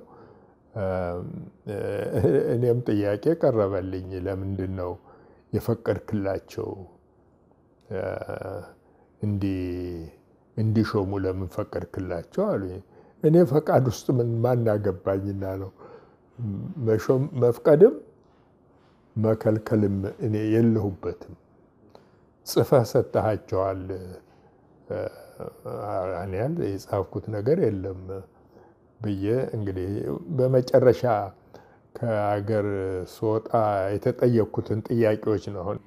እኔም ጥያቄ ቀረበልኝ። ለምንድን ነው የፈቀድክላቸው እንዲሾሙ ለምን ፈቀድክላቸው አሉኝ። እኔ ፈቃድ ውስጥ ምን ማናገባኝና ነው መፍቀድም መከልከልም እኔ የለሁበትም። ጽፈህ ሰጥሃቸዋል። እኔ ያህል የጻፍኩት ነገር የለም ብዬ እንግዲህ በመጨረሻ ከሀገር ስወጣ የተጠየቅኩትን ጥያቄዎች ነው አሁን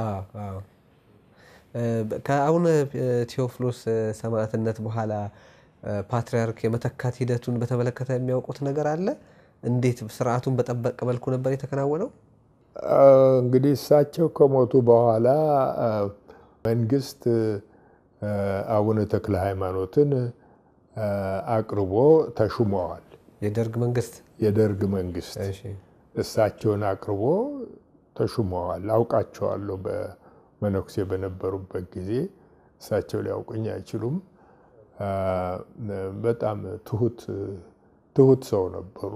ከአቡነ ቴዎፍሎስ ሰማዕትነት በኋላ ፓትርያርክ የመተካት ሂደቱን በተመለከተ የሚያውቁት ነገር አለ? እንዴት ስርዓቱን በጠበቀ መልኩ ነበር የተከናወነው? እንግዲህ እሳቸው ከሞቱ በኋላ መንግስት አቡነ ተክለ ሃይማኖትን አቅርቦ ተሹመዋል። የደርግ መንግስት የደርግ መንግስት እሳቸውን አቅርቦ ተሹመዋል። አውቃቸዋለሁ። በመነኩሴ በነበሩበት ጊዜ እሳቸው ሊያውቁኝ አይችሉም። በጣም ትሁት ትሁት ሰው ነበሩ።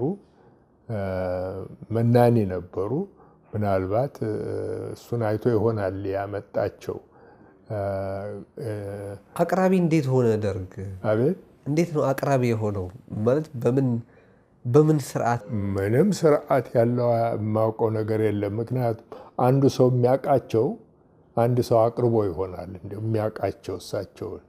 መናኒ ነበሩ። ምናልባት እሱን አይቶ ይሆናል ያመጣቸው። አቅራቢ እንዴት ሆነ ደርግ? አቤት እንዴት ነው አቅራቢ የሆነው? ማለት በምን በምን ስርዓት? ምንም ስርዓት ያለው የማውቀው ነገር የለም። ምክንያቱም አንዱ ሰው የሚያውቃቸው አንድ ሰው አቅርቦ ይሆናል እንደ የሚያውቃቸው እሳቸውን።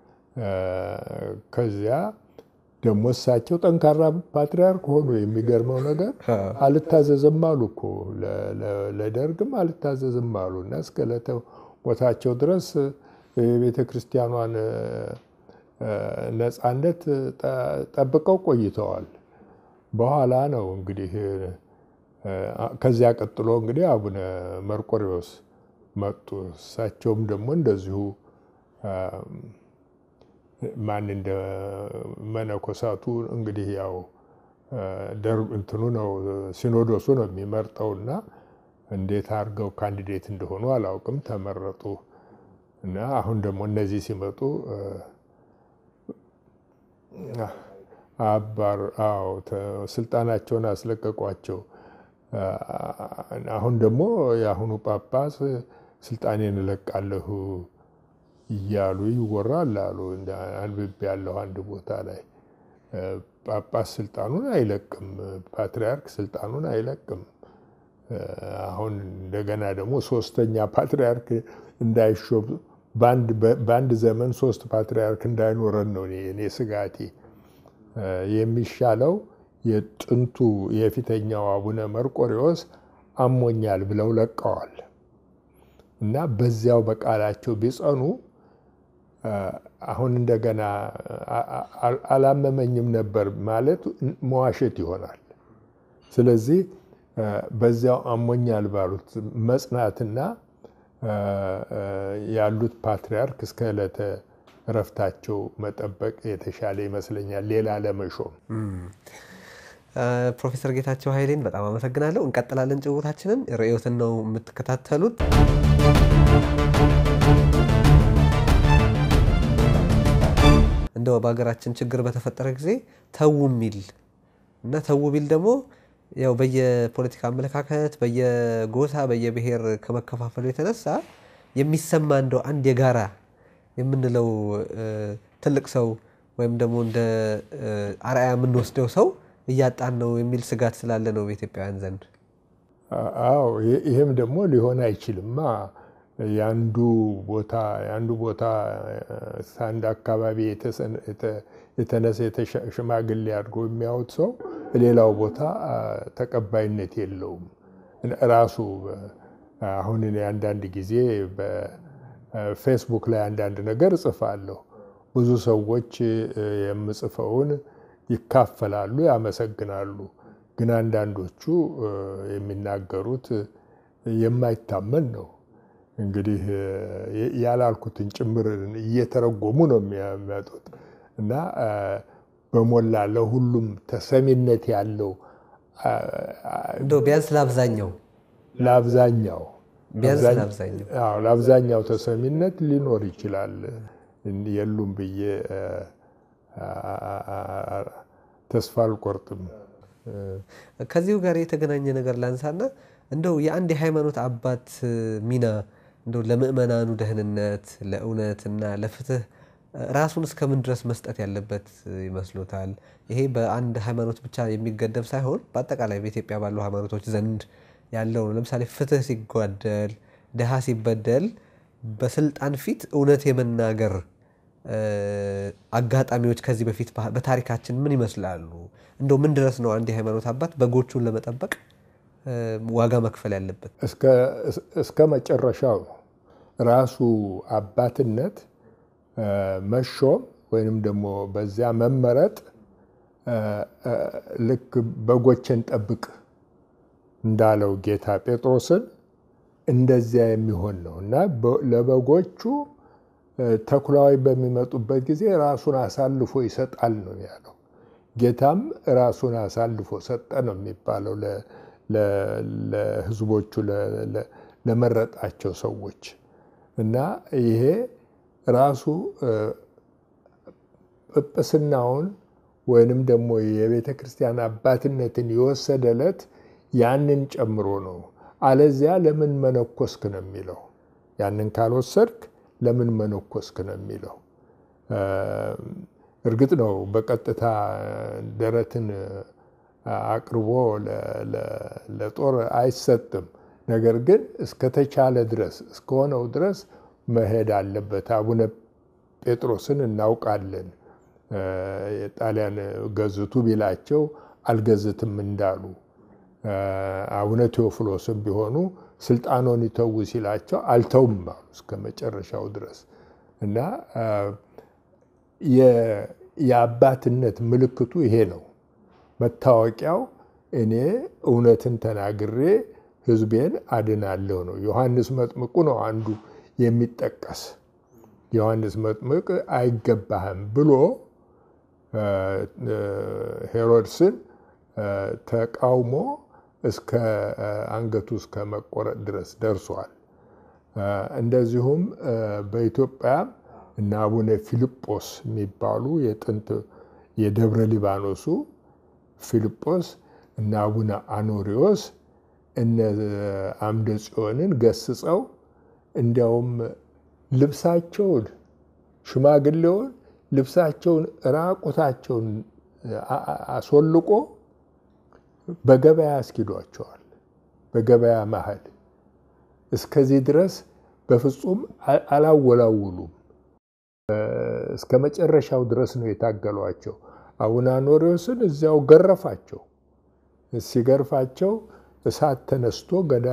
ከዚያ ደግሞ እሳቸው ጠንካራ ፓትርያርክ ሆኑ። የሚገርመው ነገር አልታዘዝም አሉ እኮ ለደርግም አልታዘዝም አሉ እና እስከ ዕለተ ሞታቸው ድረስ የቤተ ክርስቲያኗን ነፃነት ጠብቀው ቆይተዋል። በኋላ ነው እንግዲህ ከዚያ ቀጥሎ እንግዲህ አቡነ መርቆሪዎስ መጡ። እሳቸውም ደግሞ እንደዚሁ ማን እንደ መነኮሳቱ እንግዲህ ያው ደርግ እንትኑ ነው ሲኖዶሱ ነው የሚመርጠውና እንዴት አድርገው ካንዲዴት እንደሆኑ አላውቅም። ተመረጡ እና አሁን ደግሞ እነዚህ ሲመጡ አባር አዎ ስልጣናቸውን አስለቀቋቸው። አሁን ደግሞ የአሁኑ ጳጳስ ስልጣኔን እለቃለሁ እያሉ ይወራል አሉ። አንብቤ ያለሁ አንድ ቦታ ላይ ጳጳስ ስልጣኑን አይለቅም፣ ፓትርያርክ ስልጣኑን አይለቅም። አሁን እንደገና ደግሞ ሶስተኛ ፓትርያርክ እንዳይሾም በአንድ ዘመን ሶስት ፓትርያርክ እንዳይኖረን ነው እኔ ስጋቴ። የሚሻለው የጥንቱ የፊተኛው አቡነ መርቆሪዎስ አሞኛል ብለው ለቀዋል እና በዚያው በቃላቸው ቢጸኑ አሁን እንደገና አላመመኝም ነበር ማለት መዋሸት ይሆናል። ስለዚህ በዚያው አሞኛል ባሉት መጽናትና ያሉት ፓትርያርክ እስከ ዕለተ እረፍታቸው መጠበቅ የተሻለ ይመስለኛል፣ ሌላ ለመሾም። ፕሮፌሰር ጌታቸው ኃይሌን በጣም አመሰግናለሁ። እንቀጥላለን ጭውታችንን። ርዕዮትን ነው የምትከታተሉት። እንደው በሀገራችን ችግር በተፈጠረ ጊዜ ተዉ የሚል እና ተዉ ቢል ደግሞ ያው በየፖለቲካ አመለካከት በየጎሳ በየብሔር ከመከፋፈሉ የተነሳ የሚሰማ እንደው አንድ የጋራ የምንለው ትልቅ ሰው ወይም ደግሞ እንደ አርአያ የምንወስደው ሰው እያጣን ነው የሚል ስጋት ስላለ ነው በኢትዮጵያውያን ዘንድ። አዎ ይህም ደግሞ ሊሆን አይችልማ። የአንዱ ቦታ የአንዱ ቦታ አንድ አካባቢ የተነሰ ሽማግሌ አድርጎ የሚያዩት ሰው ሌላው ቦታ ተቀባይነት የለውም። ራሱ አሁን እኔ አንዳንድ ጊዜ በፌስቡክ ላይ አንዳንድ ነገር እጽፋለሁ። ብዙ ሰዎች የምጽፈውን ይካፈላሉ፣ ያመሰግናሉ። ግን አንዳንዶቹ የሚናገሩት የማይታመን ነው። እንግዲህ ያላልኩትን ጭምር እየተረጎሙ ነው የሚያመጡት እና በሞላ ለሁሉም ተሰሚነት ያለው እንደው ቢያንስ ለአብዛኛው ለአብዛኛው ቢያንስ ለአብዛኛው ለአብዛኛው ተሰሚነት ሊኖር ይችላል። የሉም ብዬ ተስፋ አልቆርጥም። ከዚሁ ጋር የተገናኘ ነገር ላንሳና እንደው የአንድ የሃይማኖት አባት ሚና እንደው ለምእመናኑ ደህንነት ለእውነትና ለፍትህ ራሱን እስከምን ድረስ መስጠት ያለበት ይመስሎታል? ይሄ በአንድ ሃይማኖት ብቻ የሚገደብ ሳይሆን በአጠቃላይ በኢትዮጵያ ባሉ ሃይማኖቶች ዘንድ ያለው ነው። ለምሳሌ ፍትህ ሲጓደል፣ ድሃ ሲበደል በስልጣን ፊት እውነት የመናገር አጋጣሚዎች ከዚህ በፊት በታሪካችን ምን ይመስላሉ? እንደው ምን ድረስ ነው አንድ የሃይማኖት አባት በጎቹን ለመጠበቅ ዋጋ መክፈል ያለበት? እስከ መጨረሻው ራሱ አባትነት መሾም ወይንም ደግሞ በዚያ መመረጥ ልክ በጎችን ጠብቅ እንዳለው ጌታ ጴጥሮስን እንደዚያ የሚሆን ነው እና ለበጎቹ ተኩላዊ በሚመጡበት ጊዜ ራሱን አሳልፎ ይሰጣል ነው ያለው። ጌታም ራሱን አሳልፎ ሰጠ ነው የሚባለው ለሕዝቦቹ ለመረጣቸው ሰዎች እና ይሄ ራሱ ጵጵስናውን ወይንም ደግሞ የቤተ ክርስቲያን አባትነትን የወሰደ ዕለት ያንን ጨምሮ ነው። አለዚያ ለምን መነኮስክ ነው የሚለው። ያንን ካልወሰድክ ለምን መነኮስክ ነው የሚለው። እርግጥ ነው በቀጥታ ደረትን አቅርቦ ለጦር አይሰጥም። ነገር ግን እስከተቻለ ድረስ እስከሆነው ድረስ መሄድ አለበት። አቡነ ጴጥሮስን እናውቃለን። የጣሊያን ገዝቱ ቢላቸው አልገዝትም እንዳሉ፣ አቡነ ቴዎፍሎስም ቢሆኑ ስልጣኖን ይተዉ ሲላቸው አልተውም አሉ እስከ መጨረሻው ድረስ እና የአባትነት ምልክቱ ይሄ ነው። መታወቂያው እኔ እውነትን ተናግሬ ሕዝቤን አድናለሁ ነው። ዮሐንስ መጥምቁ ነው አንዱ የሚጠቀስ። ዮሐንስ መጥምቅ አይገባህም ብሎ ሄሮድስን ተቃውሞ እስከ አንገቱ እስከ መቆረጥ ድረስ ደርሷል። እንደዚሁም በኢትዮጵያ እና አቡነ ፊልጶስ የሚባሉ የጥንት የደብረ ሊባኖሱ ፊልጶስ እና አቡነ አኖሪዎስ እነ አምደ ጽዮንን ገስጸው እንዲያውም ልብሳቸውን ሽማግሌውን ልብሳቸውን ራቁታቸውን አስወልቆ በገበያ አስኪዷቸዋል። በገበያ መሀል እስከዚህ ድረስ በፍጹም አላወላውሉም። እስከ መጨረሻው ድረስ ነው የታገሏቸው። አቡነ አኖሪዎስን እዚያው ገረፋቸው። ሲገርፋቸው እሳት ተነስቶ ገዳ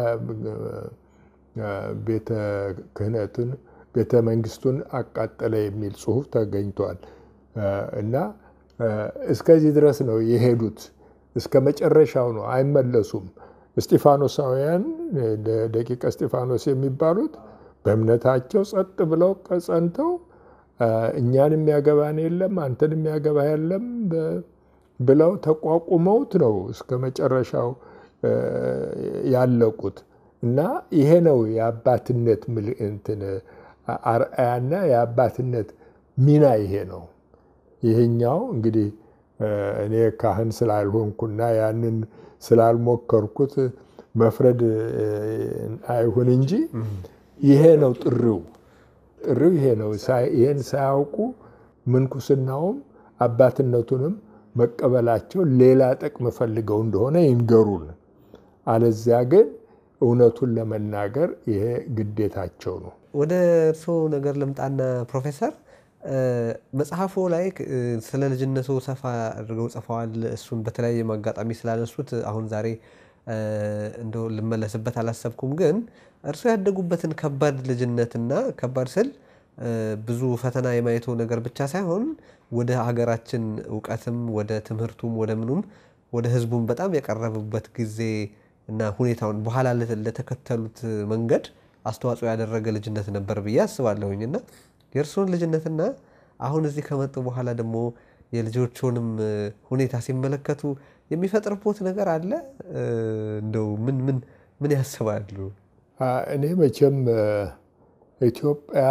ቤተ ክህነቱን ቤተ መንግስቱን አቃጠለ የሚል ጽሑፍ ተገኝቷል። እና እስከዚህ ድረስ ነው የሄዱት። እስከ መጨረሻው ነው፣ አይመለሱም። እስጢፋኖሳውያን ደቂቀ እስጢፋኖስ የሚባሉት በእምነታቸው ጸጥ ብለው ጸንተው እኛን የሚያገባን የለም አንተን የሚያገባ የለም ብለው ተቋቁመውት ነው እስከ መጨረሻው ያለቁት። እና ይሄ ነው የአባትነት እንትን አርአያና የአባትነት ሚና ይሄ ነው። ይሄኛው እንግዲህ እኔ ካህን ስላልሆንኩና ያንን ስላልሞከርኩት መፍረድ አይሁን እንጂ ይሄ ነው ጥሪው። ጥሪው ይሄ ነው። ይሄን ሳያውቁ ምንኩስናውም አባትነቱንም መቀበላቸው ሌላ ጥቅም ፈልገው እንደሆነ ይንገሩን። አለዚያ ግን እውነቱን ለመናገር ይሄ ግዴታቸው ነው። ወደ እርስዎ ነገር ልምጣና ፕሮፌሰር መጽሐፎ ላይ ስለ ልጅነቱ ሰፋ አድርገው ጽፈዋል። እሱን በተለያየ አጋጣሚ ስላነሱት አሁን ዛሬ እንደው ልመለስበት አላሰብኩም። ግን እርስዎ ያደጉበትን ከባድ ልጅነትና ከባድ ስል ብዙ ፈተና የማየቱ ነገር ብቻ ሳይሆን ወደ ሀገራችን እውቀትም ወደ ትምህርቱም ወደ ምኑም ወደ ሕዝቡም በጣም የቀረቡበት ጊዜ እና ሁኔታውን በኋላ ለተከተሉት መንገድ አስተዋጽኦ ያደረገ ልጅነት ነበር ብዬ አስባለሁኝ እና የእርስዎን ልጅነትና አሁን እዚህ ከመጡ በኋላ ደግሞ የልጆቹንም ሁኔታ ሲመለከቱ የሚፈጥርቦት ነገር አለ? እንደው ምን ምን ምን ያስባሉ? እኔ መቼም ኢትዮጵያ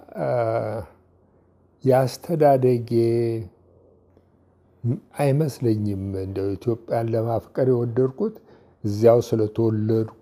የአስተዳደጌ አይመስለኝም። እንደው ኢትዮጵያን ለማፍቀር የወደድኩት እዚያው ስለተወለድኩ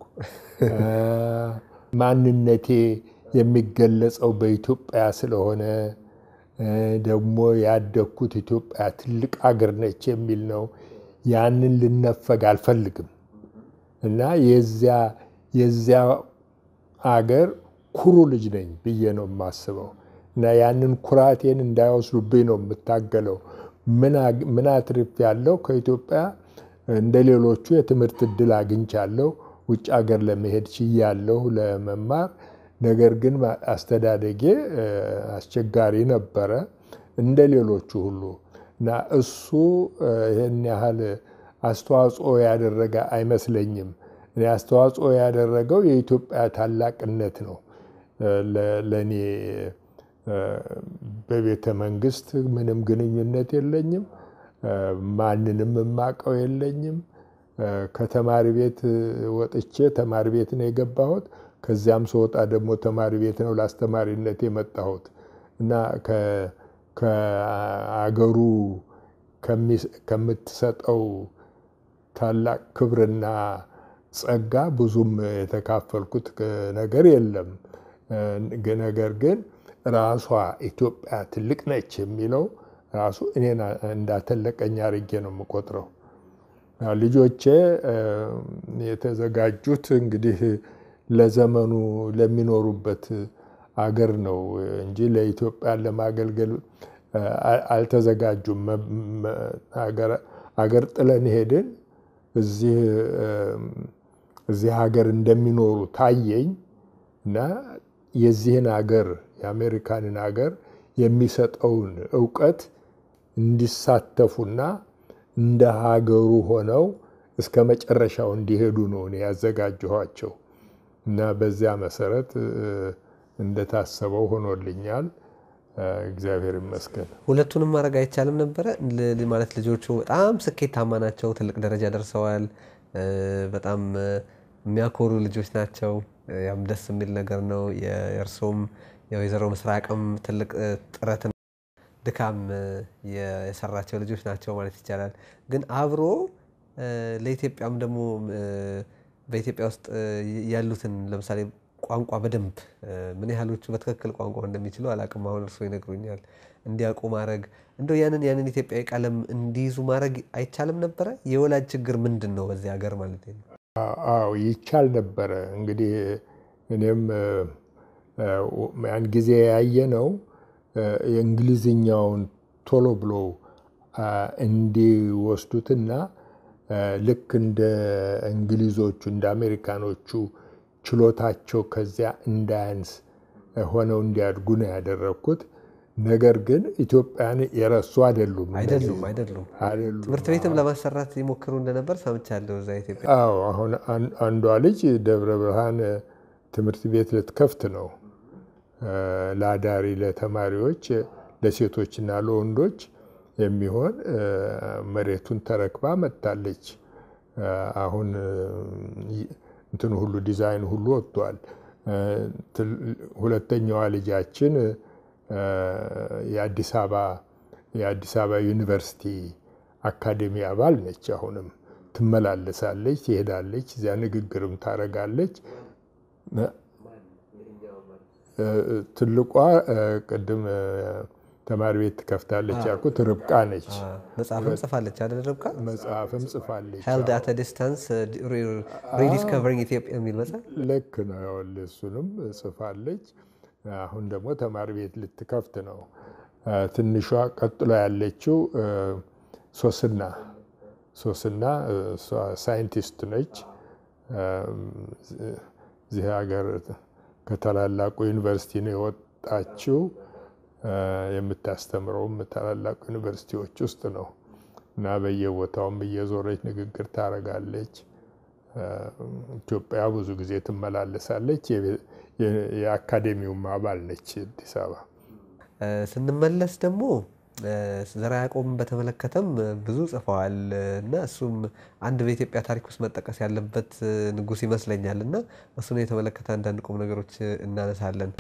ማንነቴ የሚገለጸው በኢትዮጵያ ስለሆነ ደግሞ ያደግኩት ኢትዮጵያ ትልቅ አገር ነች የሚል ነው። ያንን ልነፈግ አልፈልግም እና የዚያ የዚያ አገር ኩሩ ልጅ ነኝ ብዬ ነው የማስበው እና ያንን ኩራቴን እንዳይወስዱብኝ ነው የምታገለው። ምን አትርፍ ያለው ከኢትዮጵያ እንደ ሌሎቹ የትምህርት እድል አግኝቻለሁ። ውጭ ሀገር ለመሄድ ችያለሁ ለመማር። ነገር ግን አስተዳደጌ አስቸጋሪ ነበረ እንደ ሌሎቹ ሁሉ እና እሱ ይህን ያህል አስተዋጽኦ ያደረገ አይመስለኝም። እኔ አስተዋጽኦ ያደረገው የኢትዮጵያ ታላቅነት ነው። ለእኔ በቤተ መንግስት ምንም ግንኙነት የለኝም። ማንንም የማውቀው የለኝም። ከተማሪ ቤት ወጥቼ ተማሪ ቤት ነው የገባሁት። ከዚያም ስወጣ ደግሞ ተማሪ ቤት ነው ለአስተማሪነት የመጣሁት እና ከአገሩ ከምትሰጠው ታላቅ ክብርና ጸጋ ብዙም የተካፈልኩት ነገር የለም። ነገር ግን ራሷ ኢትዮጵያ ትልቅ ነች የሚለው ራሱ እኔን እንዳተለቀኝ አድርጌ ነው የምቆጥረው። ልጆቼ የተዘጋጁት እንግዲህ ለዘመኑ ለሚኖሩበት አገር ነው እንጂ ለኢትዮጵያን ለማገልገል አልተዘጋጁም። አገር ጥለን ሄድን። እዚህ ሀገር እንደሚኖሩ ታየኝ እና የዚህን ሀገር የአሜሪካንን ሀገር የሚሰጠውን እውቀት እንዲሳተፉና እንደ ሀገሩ ሆነው እስከ መጨረሻው እንዲሄዱ ነው እኔ ያዘጋጀኋቸው እና በዚያ መሰረት እንደታሰበው ሆኖልኛል። እግዚአብሔር ይመስገን። ሁለቱንም ማድረግ አይቻልም ነበረ ማለት ልጆቹ በጣም ስኬታማ ናቸው፣ ትልቅ ደረጃ ደርሰዋል። በጣም የሚያኮሩ ልጆች ናቸው። ያም ደስ የሚል ነገር ነው። የእርሶም የወይዘሮ ምስራቅም ትልቅ ጥረት ድካም የሰራቸው ልጆች ናቸው ማለት ይቻላል። ግን አብሮ ለኢትዮጵያም ደግሞ በኢትዮጵያ ውስጥ ያሉትን ለምሳሌ ቋንቋ በደንብ ምን ያህሎቹ በትክክል ቋንቋ እንደሚችሉ አላቅም። አሁን እርስዎ ይነግሩኛል። እንዲያውቁ ማድረግ እንደው ያንን ያንን ኢትዮጵያዊ ቀለም እንዲይዙ ማድረግ አይቻልም ነበረ? የወላጅ ችግር ምንድን ነው በዚህ ሀገር ማለት ነው? አዎ ይቻል ነበረ። እንግዲህ እኔም ያን ጊዜ ያየ ነው የእንግሊዝኛውን ቶሎ ብሎ እንዲወስዱትና ልክ እንደ እንግሊዞቹ እንደ አሜሪካኖቹ ችሎታቸው ከዚያ እንዳያንስ ሆነው እንዲያድጉ ነው ያደረግኩት። ነገር ግን ኢትዮጵያን የረሱ አይደሉም አይደሉም አይደሉም። አይደሉም። ትምህርት ቤትም ለማሰራት ይሞክሩ እንደነበር ሰምቻለሁ። እዛ ኢትዮጵያ አዎ አሁን አንዷ ልጅ ደብረ ብርሃን ትምህርት ቤት ልትከፍት ነው ለአዳሪ ለተማሪዎች ለሴቶችና ለወንዶች የሚሆን መሬቱን ተረክባ መጥታለች። አሁን እንትን ሁሉ ዲዛይን ሁሉ ወጥቷል። ሁለተኛዋ ልጃችን የአዲስ አበባ የአዲስ አበባ ዩኒቨርሲቲ አካዴሚ አባል ነች። አሁንም ትመላለሳለች፣ ትሄዳለች፣ እዚያ ንግግርም ታደርጋለች። ትልቋ ቅድም ተማሪ ቤት ትከፍታለች ያልኩት ርብቃ ነች። መጽሐፍም ጽፋለች አይደል ርብቃ? መጽሐፍም ጽፋለች። ሄልድ አት ዲስታንስ ሪዲስከቨሪንግ ኢትዮጵያ የሚል መጽሐፍ ልክ ነው። ይኸውልህ እሱንም ጽፋለች። አሁን ደግሞ ተማሪ ቤት ልትከፍት ነው። ትንሿ ቀጥሎ ያለችው ሶስና ሶስና እሷ ሳይንቲስት ነች። እዚህ ሀገር ከታላላቁ ዩኒቨርሲቲ ነው የወጣችው። የምታስተምረውም ታላላቅ ዩኒቨርሲቲዎች ውስጥ ነው እና በየቦታውም እየዞረች ንግግር ታደርጋለች። ኢትዮጵያ ብዙ ጊዜ ትመላለሳለች። የአካዴሚውም አባል ነች አዲስ አበባ። ስንመለስ ደግሞ ዘርዓ ያዕቆብን በተመለከተም ብዙ ጽፈዋል እና እሱም አንድ በኢትዮጵያ ታሪክ ውስጥ መጠቀስ ያለበት ንጉሥ ይመስለኛል እና እሱን የተመለከተ አንዳንድ ቁም ነገሮች እናነሳለን።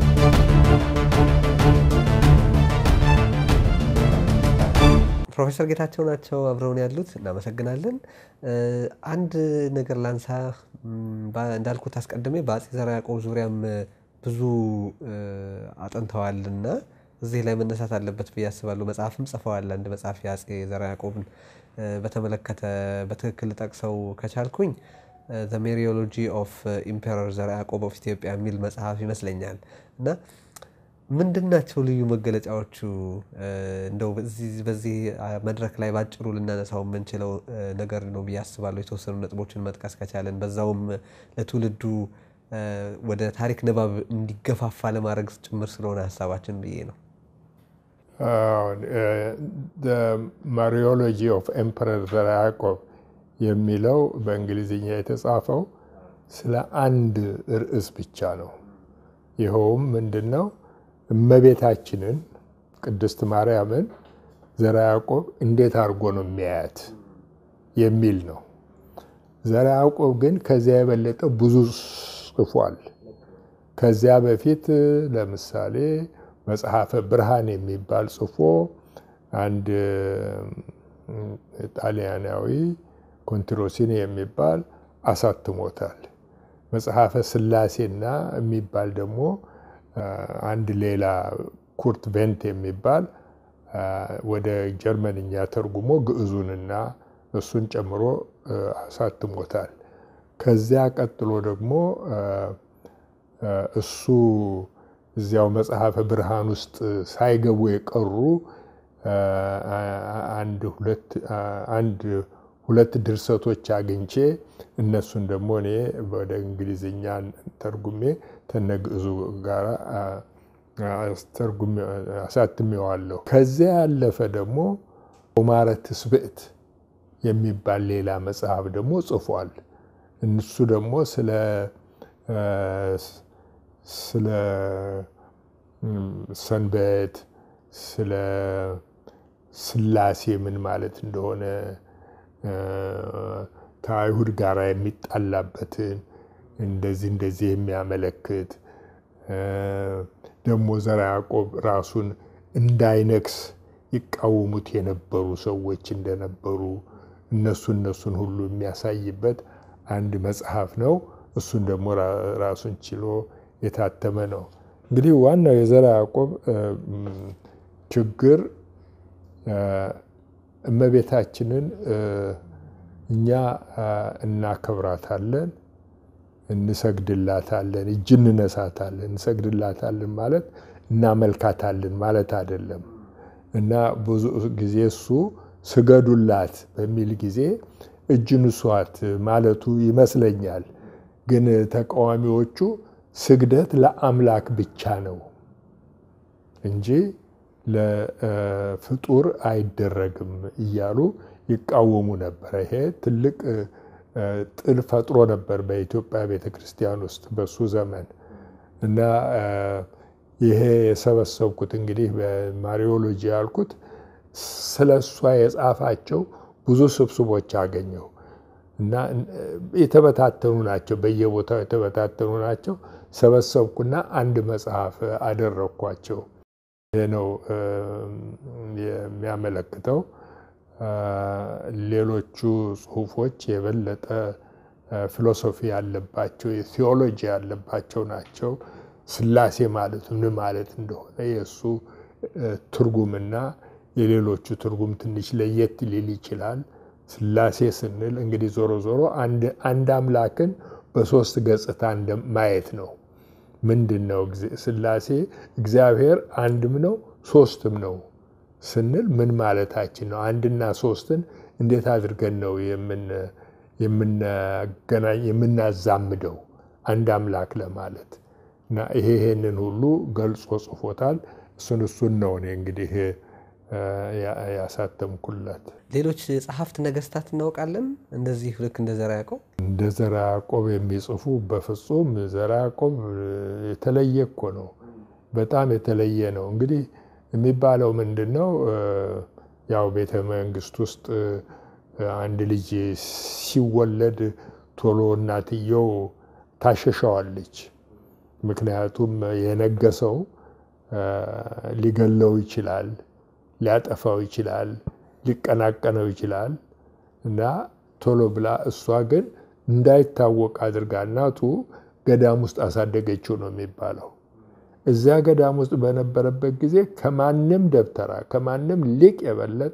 ፕሮፌሰር ጌታቸው ናቸው አብረውን ያሉት። እናመሰግናለን። አንድ ነገር ላንሳ። እንዳልኩት አስቀድሜ በአፄ ዘርዓ ያዕቆብ ዙሪያም ብዙ አጥንተዋልና እዚህ ላይ መነሳት አለበት ብዬ አስባለሁ። መጽሐፍም ጽፈዋል። አንድ መጽሐፍ የአፄ ዘርዓ ያዕቆብን በተመለከተ በትክክል ጠቅሰው ከቻልኩኝ ዘ ሜሪዮሎጂ ኦፍ ኢምፔረር ዘርዓ ያዕቆብ ኦፍ ኢትዮጵያ የሚል መጽሐፍ ይመስለኛል እና ምንድን ናቸው ልዩ መገለጫዎቹ? እንደው በዚህ መድረክ ላይ ባጭሩ ልናነሳው የምንችለው ነገር ነው ብዬ አስባለሁ። የተወሰኑ ነጥቦችን መጥቀስ ከቻለን በዛውም ለትውልዱ ወደ ታሪክ ንባብ እንዲገፋፋ ለማድረግ ጭምር ስለሆነ ሀሳባችን ብዬ ነው። ማሪዮሎጂ ኦፍ ኤምፐረር ዘርዓ ያዕቆብ የሚለው በእንግሊዝኛ የተጻፈው ስለ አንድ ርዕስ ብቻ ነው። ይኸውም ምንድን ነው? እመቤታችንን ቅድስት ማርያምን ዘርዓ ያዕቆብ እንዴት አድርጎ ነው የሚያያት የሚል ነው። ዘርዓ ያዕቆብ ግን ከዚያ የበለጠ ብዙ ጽፏል። ከዚያ በፊት ለምሳሌ መጽሐፈ ብርሃን የሚባል ጽፎ አንድ ጣሊያናዊ ኮንትሮሲኒ የሚባል አሳትሞታል። መጽሐፈ ስላሴና የሚባል ደግሞ አንድ ሌላ ኩርት ቬንት የሚባል ወደ ጀርመንኛ ተርጉሞ ግዕዙንና እሱን ጨምሮ አሳትሞታል። ከዚያ ቀጥሎ ደግሞ እሱ እዚያው መጽሐፈ ብርሃን ውስጥ ሳይገቡ የቀሩ አንድ ሁለት ድርሰቶች አግኝቼ እነሱን ደግሞ እኔ ወደ እንግሊዝኛ ተርጉሜ ተነግዕዙ ጋር አሳትሜዋለሁ። ከዚያ ያለፈ ደግሞ ኦማረ ትስብእት የሚባል ሌላ መጽሐፍ ደግሞ ጽፏል። እሱ ደግሞ ስለ ስለ ሰንበት ስለ ስላሴ ምን ማለት እንደሆነ ከአይሁድ ጋር የሚጣላበትን እንደዚህ እንደዚህ የሚያመለክት ደግሞ ዘርዓ ያዕቆብ ራሱን እንዳይነግስ ይቃወሙት የነበሩ ሰዎች እንደነበሩ እነሱ እነሱን ሁሉ የሚያሳይበት አንድ መጽሐፍ ነው። እሱን ደግሞ ራሱን ችሎ የታተመ ነው። እንግዲህ ዋናው የዘርዓ ያዕቆብ ችግር እመቤታችንን እኛ እናከብራታለን፣ እንሰግድላታለን፣ እጅ እንነሳታለን። እንሰግድላታለን ማለት እናመልካታለን ማለት አይደለም እና ብዙ ጊዜ እሱ ስገዱላት በሚል ጊዜ እጅ ንሷት ማለቱ ይመስለኛል። ግን ተቃዋሚዎቹ ስግደት ለአምላክ ብቻ ነው እንጂ ለፍጡር አይደረግም እያሉ ይቃወሙ ነበር። ይሄ ትልቅ ጥል ፈጥሮ ነበር በኢትዮጵያ ቤተ ክርስቲያን ውስጥ በሱ ዘመን እና ይሄ የሰበሰብኩት እንግዲህ በማሪዮሎጂ ያልኩት ስለ እሷ የጻፋቸው ብዙ ስብስቦች አገኘው እና የተበታተኑ ናቸው፣ በየቦታው የተበታተኑ ናቸው። ሰበሰብኩና አንድ መጽሐፍ አደረግኳቸው። ይህ ነው የሚያመለክተው። ሌሎቹ ጽሁፎች የበለጠ ፊሎሶፊ ያለባቸው የቴዎሎጂ ያለባቸው ናቸው። ሥላሴ ማለት ምን ማለት እንደሆነ የእሱ ትርጉምና የሌሎቹ ትርጉም ትንሽ ለየት ሊል ይችላል። ሥላሴ ስንል እንግዲህ ዞሮ ዞሮ አንድ አምላክን በሶስት ገጽታ ማየት ነው። ምንድን ነው ሥላሴ? እግዚአብሔር አንድም ነው ሶስትም ነው ስንል ምን ማለታችን ነው? አንድና ሶስትን እንዴት አድርገን ነው የምናገናኝ የምናዛምደው አንድ አምላክ ለማለት እና ይሄ ይሄንን ሁሉ ገልጾ ጽፎታል። እሱን እሱን ነው እኔ እንግዲህ ያሳተምኩለት። ሌሎች ጸሐፍት ነገስታት እናውቃለን እንደዚህ ልክ እንደ ዘርዓ ያዕቆብ እንደ ዘርዓ ያዕቆብ የሚጽፉ በፍጹም ዘርዓ ያዕቆብ የተለየ እኮ ነው። በጣም የተለየ ነው። እንግዲህ የሚባለው ምንድን ነው? ያው ቤተ መንግስት ውስጥ አንድ ልጅ ሲወለድ ቶሎ እናትየው ታሸሸዋለች። ምክንያቱም የነገሰው ሊገለው ይችላል፣ ሊያጠፋው ይችላል፣ ሊቀናቀነው ይችላል እና ቶሎ ብላ እሷ ግን እንዳይታወቅ አድርጋ እናቱ ገዳም ውስጥ አሳደገችው ነው የሚባለው። እዚያ ገዳም ውስጥ በነበረበት ጊዜ ከማንም ደብተራ ከማንም ሊቅ የበለጠ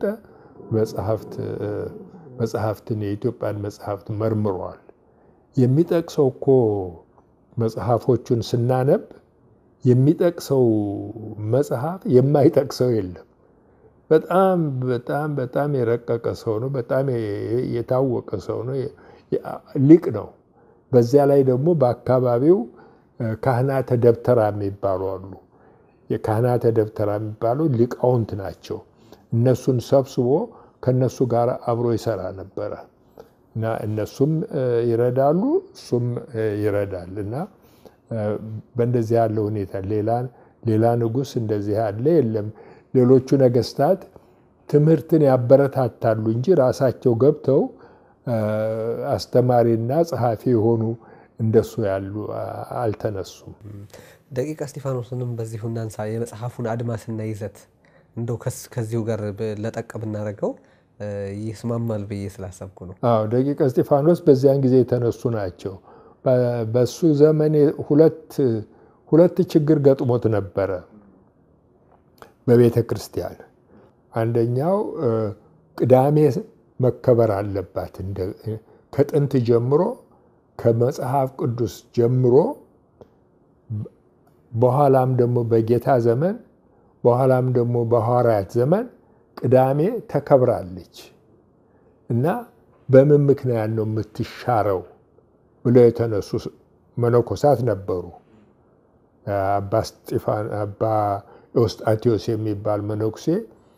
መጽሐፍትን የኢትዮጵያን መጽሐፍት መርምሯል። የሚጠቅሰው እኮ መጽሐፎቹን ስናነብ የሚጠቅሰው መጽሐፍ የማይጠቅሰው የለም። በጣም በጣም በጣም የረቀቀ ሰው ነው። በጣም የታወቀ ሰው ነው። ሊቅ ነው። በዚያ ላይ ደግሞ በአካባቢው ካህናተ ደብተራ የሚባሉ አሉ። የካህናተ ደብተራ የሚባሉ ሊቃውንት ናቸው። እነሱን ሰብስቦ ከነሱ ጋር አብሮ ይሰራ ነበረ እና እነሱም ይረዳሉ፣ እሱም ይረዳል እና በእንደዚህ ያለ ሁኔታ ሌላ ንጉሥ እንደዚህ ያለ የለም። ሌሎቹ ነገስታት ትምህርትን ያበረታታሉ እንጂ ራሳቸው ገብተው አስተማሪና ጸሐፊ የሆኑ እንደሱ ያሉ አልተነሱም። ደቂቀ እስጢፋኖስንም በዚሁ እናንሳ። የመጽሐፉን አድማስና ይዘት እንደው ከዚሁ ጋር ለጠቅ ብናደርገው ይስማማል ብዬ ስላሰብኩ ነው። አዎ ደቂቀ እስጢፋኖስ በዚያን ጊዜ የተነሱ ናቸው። በሱ ዘመን ሁለት ችግር ገጥሞት ነበረ በቤተ ክርስቲያን። አንደኛው ቅዳሜ መከበር አለባት ከጥንት ጀምሮ ከመጽሐፍ ቅዱስ ጀምሮ በኋላም ደግሞ በጌታ ዘመን በኋላም ደግሞ በሐዋርያት ዘመን ቅዳሜ ተከብራለች እና በምን ምክንያት ነው የምትሻረው ብለው የተነሱ መነኮሳት ነበሩ። አባ ስጢፋን አባ ኤዎስጣቴዎስ የሚባል መነኩሴ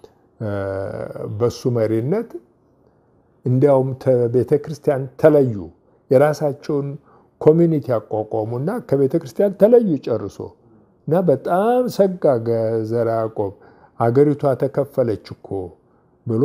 በሱ መሪነት እንዲያውም ቤተ ክርስቲያን ተለዩ። የራሳቸውን ኮሚኒቲ ያቋቋሙና ከቤተ ክርስቲያን ተለዩ ጨርሶ እና በጣም ሰጋ ዘርዓ ያዕቆብ አገሪቷ ተከፈለች እኮ ብሎ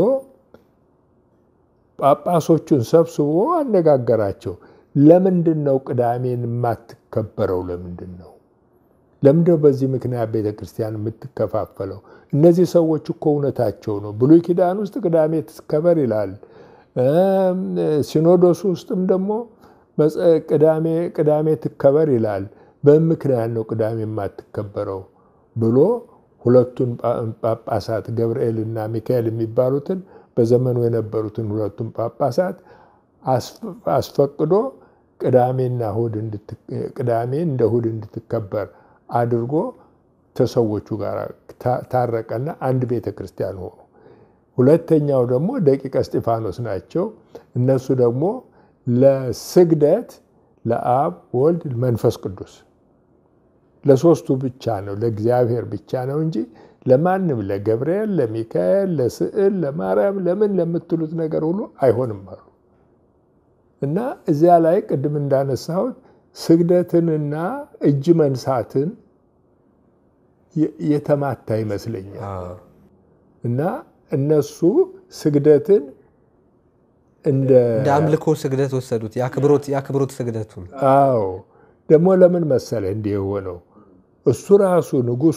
ጳጳሶቹን ሰብስቦ አነጋገራቸው። ለምንድን ነው ቅዳሜን የማትከበረው? ለምንድን ነው ለምንድነው በዚህ ምክንያት ቤተ ክርስቲያን የምትከፋፈለው? እነዚህ ሰዎች እኮ እውነታቸው ነው። ብሉይ ኪዳን ውስጥ ቅዳሜ ትከበር ይላል። ሲኖዶስ ውስጥም ደግሞ ቅዳሜ ቅዳሜ ትከበር ይላል። በምክንያት ነው ቅዳሜ የማትከበረው ብሎ ሁለቱን ጳጳሳት ገብርኤል እና ሚካኤል የሚባሉትን በዘመኑ የነበሩትን ሁለቱን ጳጳሳት አስፈቅዶ ቅዳሜና እሑድ ቅዳሜ እንደ እሑድ እንድትከበር አድርጎ ከሰዎቹ ጋር ታረቀና አንድ ቤተ ክርስቲያን ሆኑ። ሁለተኛው ደግሞ ደቂቀ እስጢፋኖስ ናቸው። እነሱ ደግሞ ለስግደት ለአብ ወልድ መንፈስ ቅዱስ ለሶስቱ ብቻ ነው ለእግዚአብሔር ብቻ ነው እንጂ ለማንም ለገብርኤል፣ ለሚካኤል፣ ለስዕል፣ ለማርያም ለምን ለምትሉት ነገር ሁሉ አይሆንም አሉ እና እዚያ ላይ ቅድም እንዳነሳሁት ስግደትንና እጅ መንሳትን የተማታ ይመስለኛል እና እነሱ ስግደትን እንደ አምልኮ ስግደት ወሰዱት። የአክብሮት ስግደቱን አዎ ደግሞ ለምን መሰለ እንዲህ የሆነው እሱ ራሱ ንጉሱ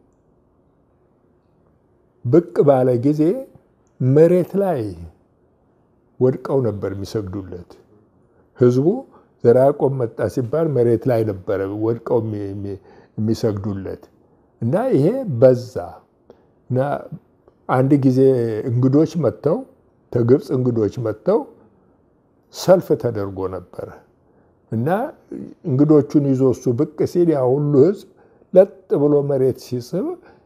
ብቅ ባለ ጊዜ መሬት ላይ ወድቀው ነበር የሚሰግዱለት። ህዝቡ ዘርዓ ያዕቆብ መጣ ሲባል መሬት ላይ ነበረ ወድቀው የሚሰግዱለት እና ይሄ በዛ እና አንድ ጊዜ እንግዶች መጥተው ከግብፅ እንግዶች መጥተው ሰልፍ ተደርጎ ነበረ እና እንግዶቹን ይዞ እሱ ብቅ ሲል ያ ሁሉ ህዝብ ለጥ ብሎ መሬት ሲስብ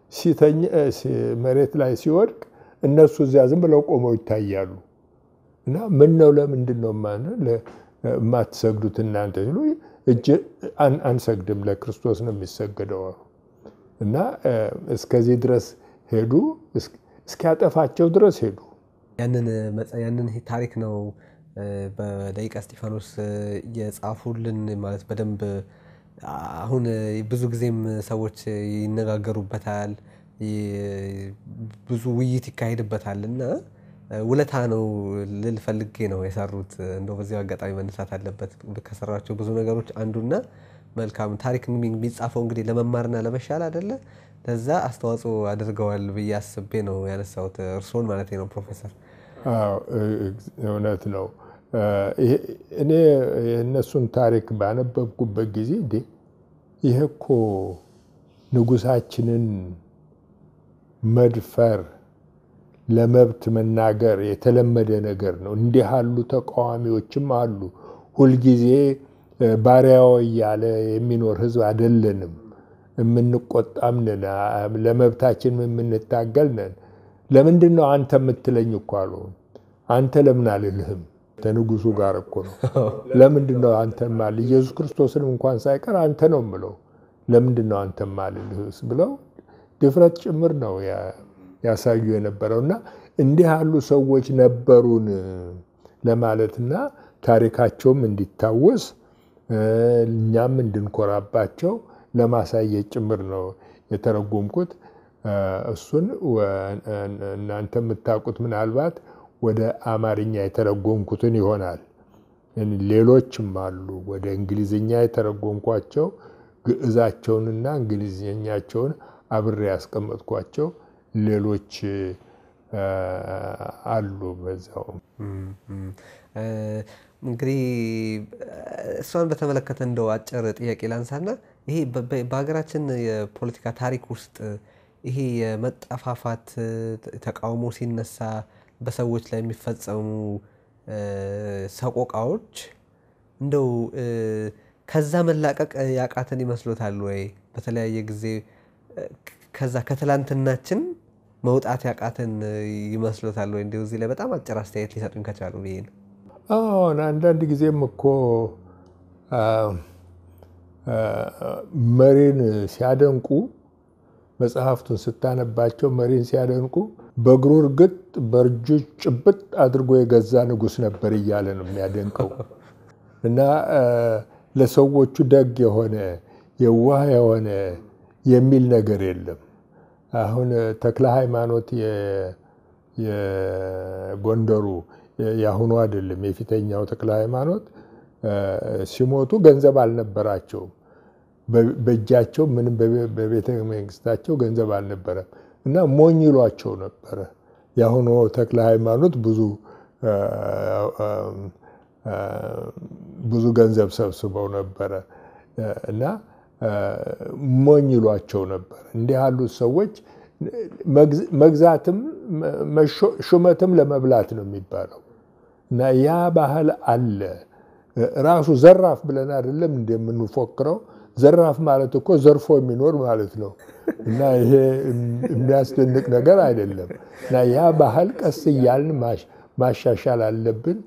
መሬት ላይ ሲወድቅ እነሱ እዚያ ዝም ብለው ቆመው ይታያሉ። እና ምን ነው ለምንድን ነው የማትሰግዱት እናንተ ሲሉ እጅ አንሰግድም ለክርስቶስ ነው የሚሰገደው እና እስከዚህ ድረስ ሄዱ። እስኪያጠፋቸው ድረስ ሄዱ። ያንን ታሪክ ነው በደቂቀ እስጢፋኖስ የጻፉልን ማለት በደንብ አሁን ብዙ ጊዜም ሰዎች ይነጋገሩበታል፣ ብዙ ውይይት ይካሄድበታል እና ውለታ ነው ልል ፈልጌ ነው የሰሩት። እንደው በዚያው አጋጣሚ መነሳት አለበት ከሰራቸው ብዙ ነገሮች አንዱና መልካም ታሪክ የሚጻፈው እንግዲህ ለመማርና ለመሻል አይደለ? ለዛ አስተዋጽኦ አድርገዋል ብዬ አስቤ ነው ያነሳሁት። እርስዎን ማለት ነው ፕሮፌሰር። እውነት ነው። እኔ የእነሱን ታሪክ ባነበብኩበት ጊዜ እንዴ ይሄ እኮ ንጉሳችንን መድፈር፣ ለመብት መናገር የተለመደ ነገር ነው። እንዲህ ያሉ ተቃዋሚዎችም አሉ። ሁልጊዜ ባሪያው እያለ የሚኖር ህዝብ አይደለንም። የምንቆጣም ነን፣ ለመብታችን የምንታገል ነን። ለምንድን ነው አንተ የምትለኝ እኮ አሉ። አንተ ለምን አልልህም? ከንጉሱ ጋር እኮ ነው። ለምንድን ነው አንተ ማል ኢየሱስ ክርስቶስንም እንኳን ሳይቀር አንተ ነው የምለው። ለምንድን ነው አንተ ማልልህስ ብለው ድፍረት ጭምር ነው ያሳዩ የነበረው እና እንዲህ ያሉ ሰዎች ነበሩን ለማለትና ታሪካቸውም እንዲታወስ እኛም እንድንኮራባቸው ለማሳየት ጭምር ነው የተረጎምኩት። እሱን እናንተ የምታውቁት ምናልባት ወደ አማርኛ የተረጎምኩትን ይሆናል። ሌሎችም አሉ ወደ እንግሊዝኛ የተረጎምኳቸው ግዕዛቸውንና እንግሊዝኛቸውን አብሬ ያስቀመጥኳቸው ሌሎች አሉ። በዛው እንግዲህ እሷን በተመለከተ እንደው አጭር ጥያቄ ላንሳና ይሄ በሀገራችን የፖለቲካ ታሪክ ውስጥ ይሄ የመጠፋፋት ተቃውሞ ሲነሳ በሰዎች ላይ የሚፈጸሙ ሰቆቃዎች እንደው ከዛ መላቀቅ ያቃተን ይመስሎታል ወይ? በተለያየ ጊዜ ከዛ ከትላንትናችን መውጣት ያቃተን ይመስሎታል ወይ? እንዲሁ እዚህ ላይ በጣም አጭር አስተያየት ሊሰጡኝ ከቻሉ ብዬ ነው። አሁን አንዳንድ ጊዜም እኮ መሪን ሲያደንቁ መጽሐፍቱን ስታነባቸው መሪን ሲያደንቁ በእግሩ እርግጥ በእርጁ ጭብጥ አድርጎ የገዛ ንጉሥ ነበር እያለ ነው የሚያደንቀው እና ለሰዎቹ ደግ የሆነ የዋህ የሆነ የሚል ነገር የለም። አሁን ተክለ ሃይማኖት የጎንደሩ የአሁኑ አይደለም፣ የፊተኛው ተክለ ሃይማኖት ሲሞቱ ገንዘብ አልነበራቸውም። በእጃቸው ምንም በቤተ መንግስታቸው ገንዘብ አልነበረም እና ሞኝ ይሏቸው ነበረ። የአሁኑ ተክለ ሃይማኖት ብዙ ብዙ ገንዘብ ሰብስበው ነበረ እና ሞኝ ይሏቸው ነበር። እንዲህ ያሉት ሰዎች መግዛትም ሹመትም ለመብላት ነው የሚባለው እና ያ ባህል አለ። ራሱ ዘራፍ ብለን አይደለም እንደምንፎክረው። ዘራፍ ማለት እኮ ዘርፎ የሚኖር ማለት ነው እና ይሄ የሚያስደንቅ ነገር አይደለም እና ያ ባህል ቀስ እያልን ማሻሻል አለብን።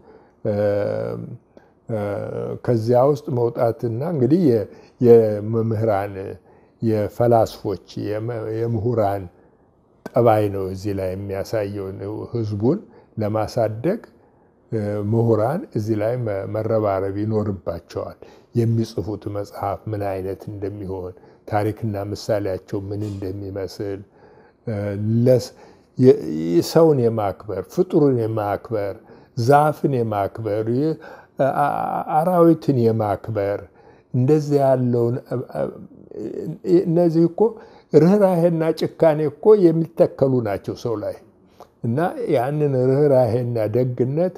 ከዚያ ውስጥ መውጣትና እንግዲህ የመምህራን የፈላስፎች የምሁራን ጠባይ ነው እዚህ ላይ የሚያሳየው። ህዝቡን ለማሳደግ ምሁራን እዚህ ላይ መረባረብ ይኖርባቸዋል። የሚጽፉት መጽሐፍ ምን አይነት እንደሚሆን፣ ታሪክና ምሳሌያቸው ምን እንደሚመስል፣ ሰውን የማክበር ፍጡርን የማክበር ዛፍን የማክበር አራዊትን የማክበር እንደዚህ ያለውን እነዚህ እኮ ርኅራሄና ጭካኔ እኮ የሚተከሉ ናቸው ሰው ላይ እና ያንን ርኅራሄና ደግነት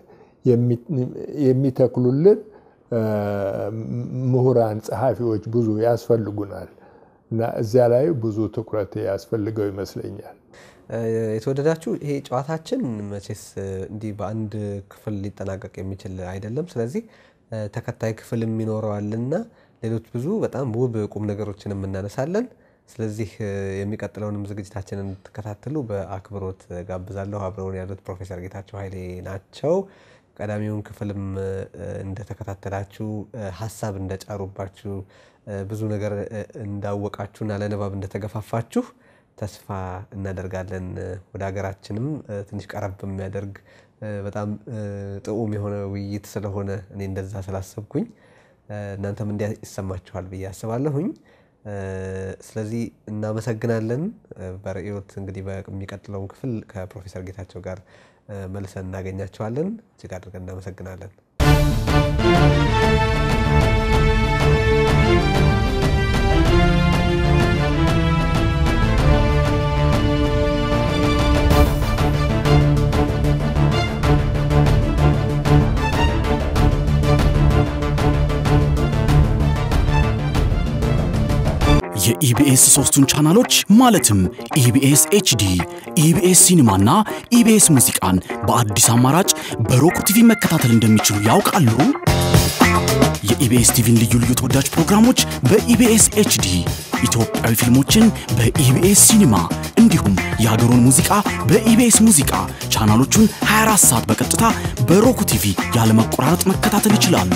የሚተክሉልን ምሁራን፣ ጸሐፊዎች ብዙ ያስፈልጉናል እና እዚያ ላይ ብዙ ትኩረት ያስፈልገው ይመስለኛል። የተወደዳችሁ ይሄ ጨዋታችን መቼስ እንዲህ በአንድ ክፍል ሊጠናቀቅ የሚችል አይደለም። ስለዚህ ተከታይ ክፍልም ይኖረዋልና ሌሎች ብዙ በጣም ውብ ቁም ነገሮችንም እናነሳለን። ስለዚህ የሚቀጥለውንም ዝግጅታችንን እንድትከታተሉ በአክብሮት ጋብዛለሁ። አብረውን ያሉት ፕሮፌሰር ጌታቸው ኃይሌ ናቸው። ቀዳሚውን ክፍልም እንደተከታተላችሁ ሀሳብ እንደጫሩባችሁ ብዙ ነገር እንዳወቃችሁና ለንባብ እንደተገፋፋችሁ ተስፋ እናደርጋለን። ወደ ሀገራችንም ትንሽ ቀረብ የሚያደርግ በጣም ጥዑም የሆነ ውይይት ስለሆነ እኔ እንደዛ ስላሰብኩኝ እናንተም እንዲያ ይሰማችኋል ብዬ አስባለሁኝ። ስለዚህ እናመሰግናለን። በርዕዮት እንግዲህ በሚቀጥለውን ክፍል ከፕሮፌሰር ጌታቸው ጋር መልሰን እናገኛቸዋለን። እጅግ አድርገን እናመሰግናለን። የኢቢኤስ ሶስቱን ቻናሎች ማለትም ኢቢኤስ ኤችዲ፣ ኢቢኤስ ሲኒማና ኢቢኤስ ሙዚቃን በአዲስ አማራጭ በሮክ ቲቪ መከታተል እንደሚችሉ ያውቃሉ? የኢቢኤስ ቲቪን ልዩ ልዩ ተወዳጅ ፕሮግራሞች በኢቢኤስ ኤችዲ፣ ኢትዮጵያዊ ፊልሞችን በኢቢኤስ ሲኒማ እንዲሁም የሀገሩን ሙዚቃ በኢቢኤስ ሙዚቃ ቻናሎቹን 24 ሰዓት በቀጥታ በሮክ ቲቪ ያለመቆራረጥ መከታተል ይችላሉ።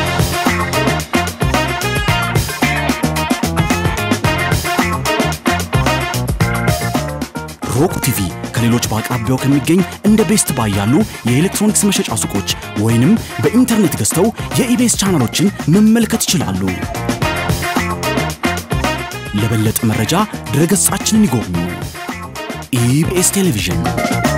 ሮክ ቲቪ ከሌሎች በአቅራቢያው ከሚገኝ እንደ ቤስት ባይ ያሉ የኤሌክትሮኒክስ መሸጫ ሱቆች ወይንም በኢንተርኔት ገዝተው የኢቤስ ቻናሎችን መመልከት ይችላሉ። ለበለጠ መረጃ ድረገጻችንን ይጎብኙ። ኢቢኤስ ቴሌቪዥን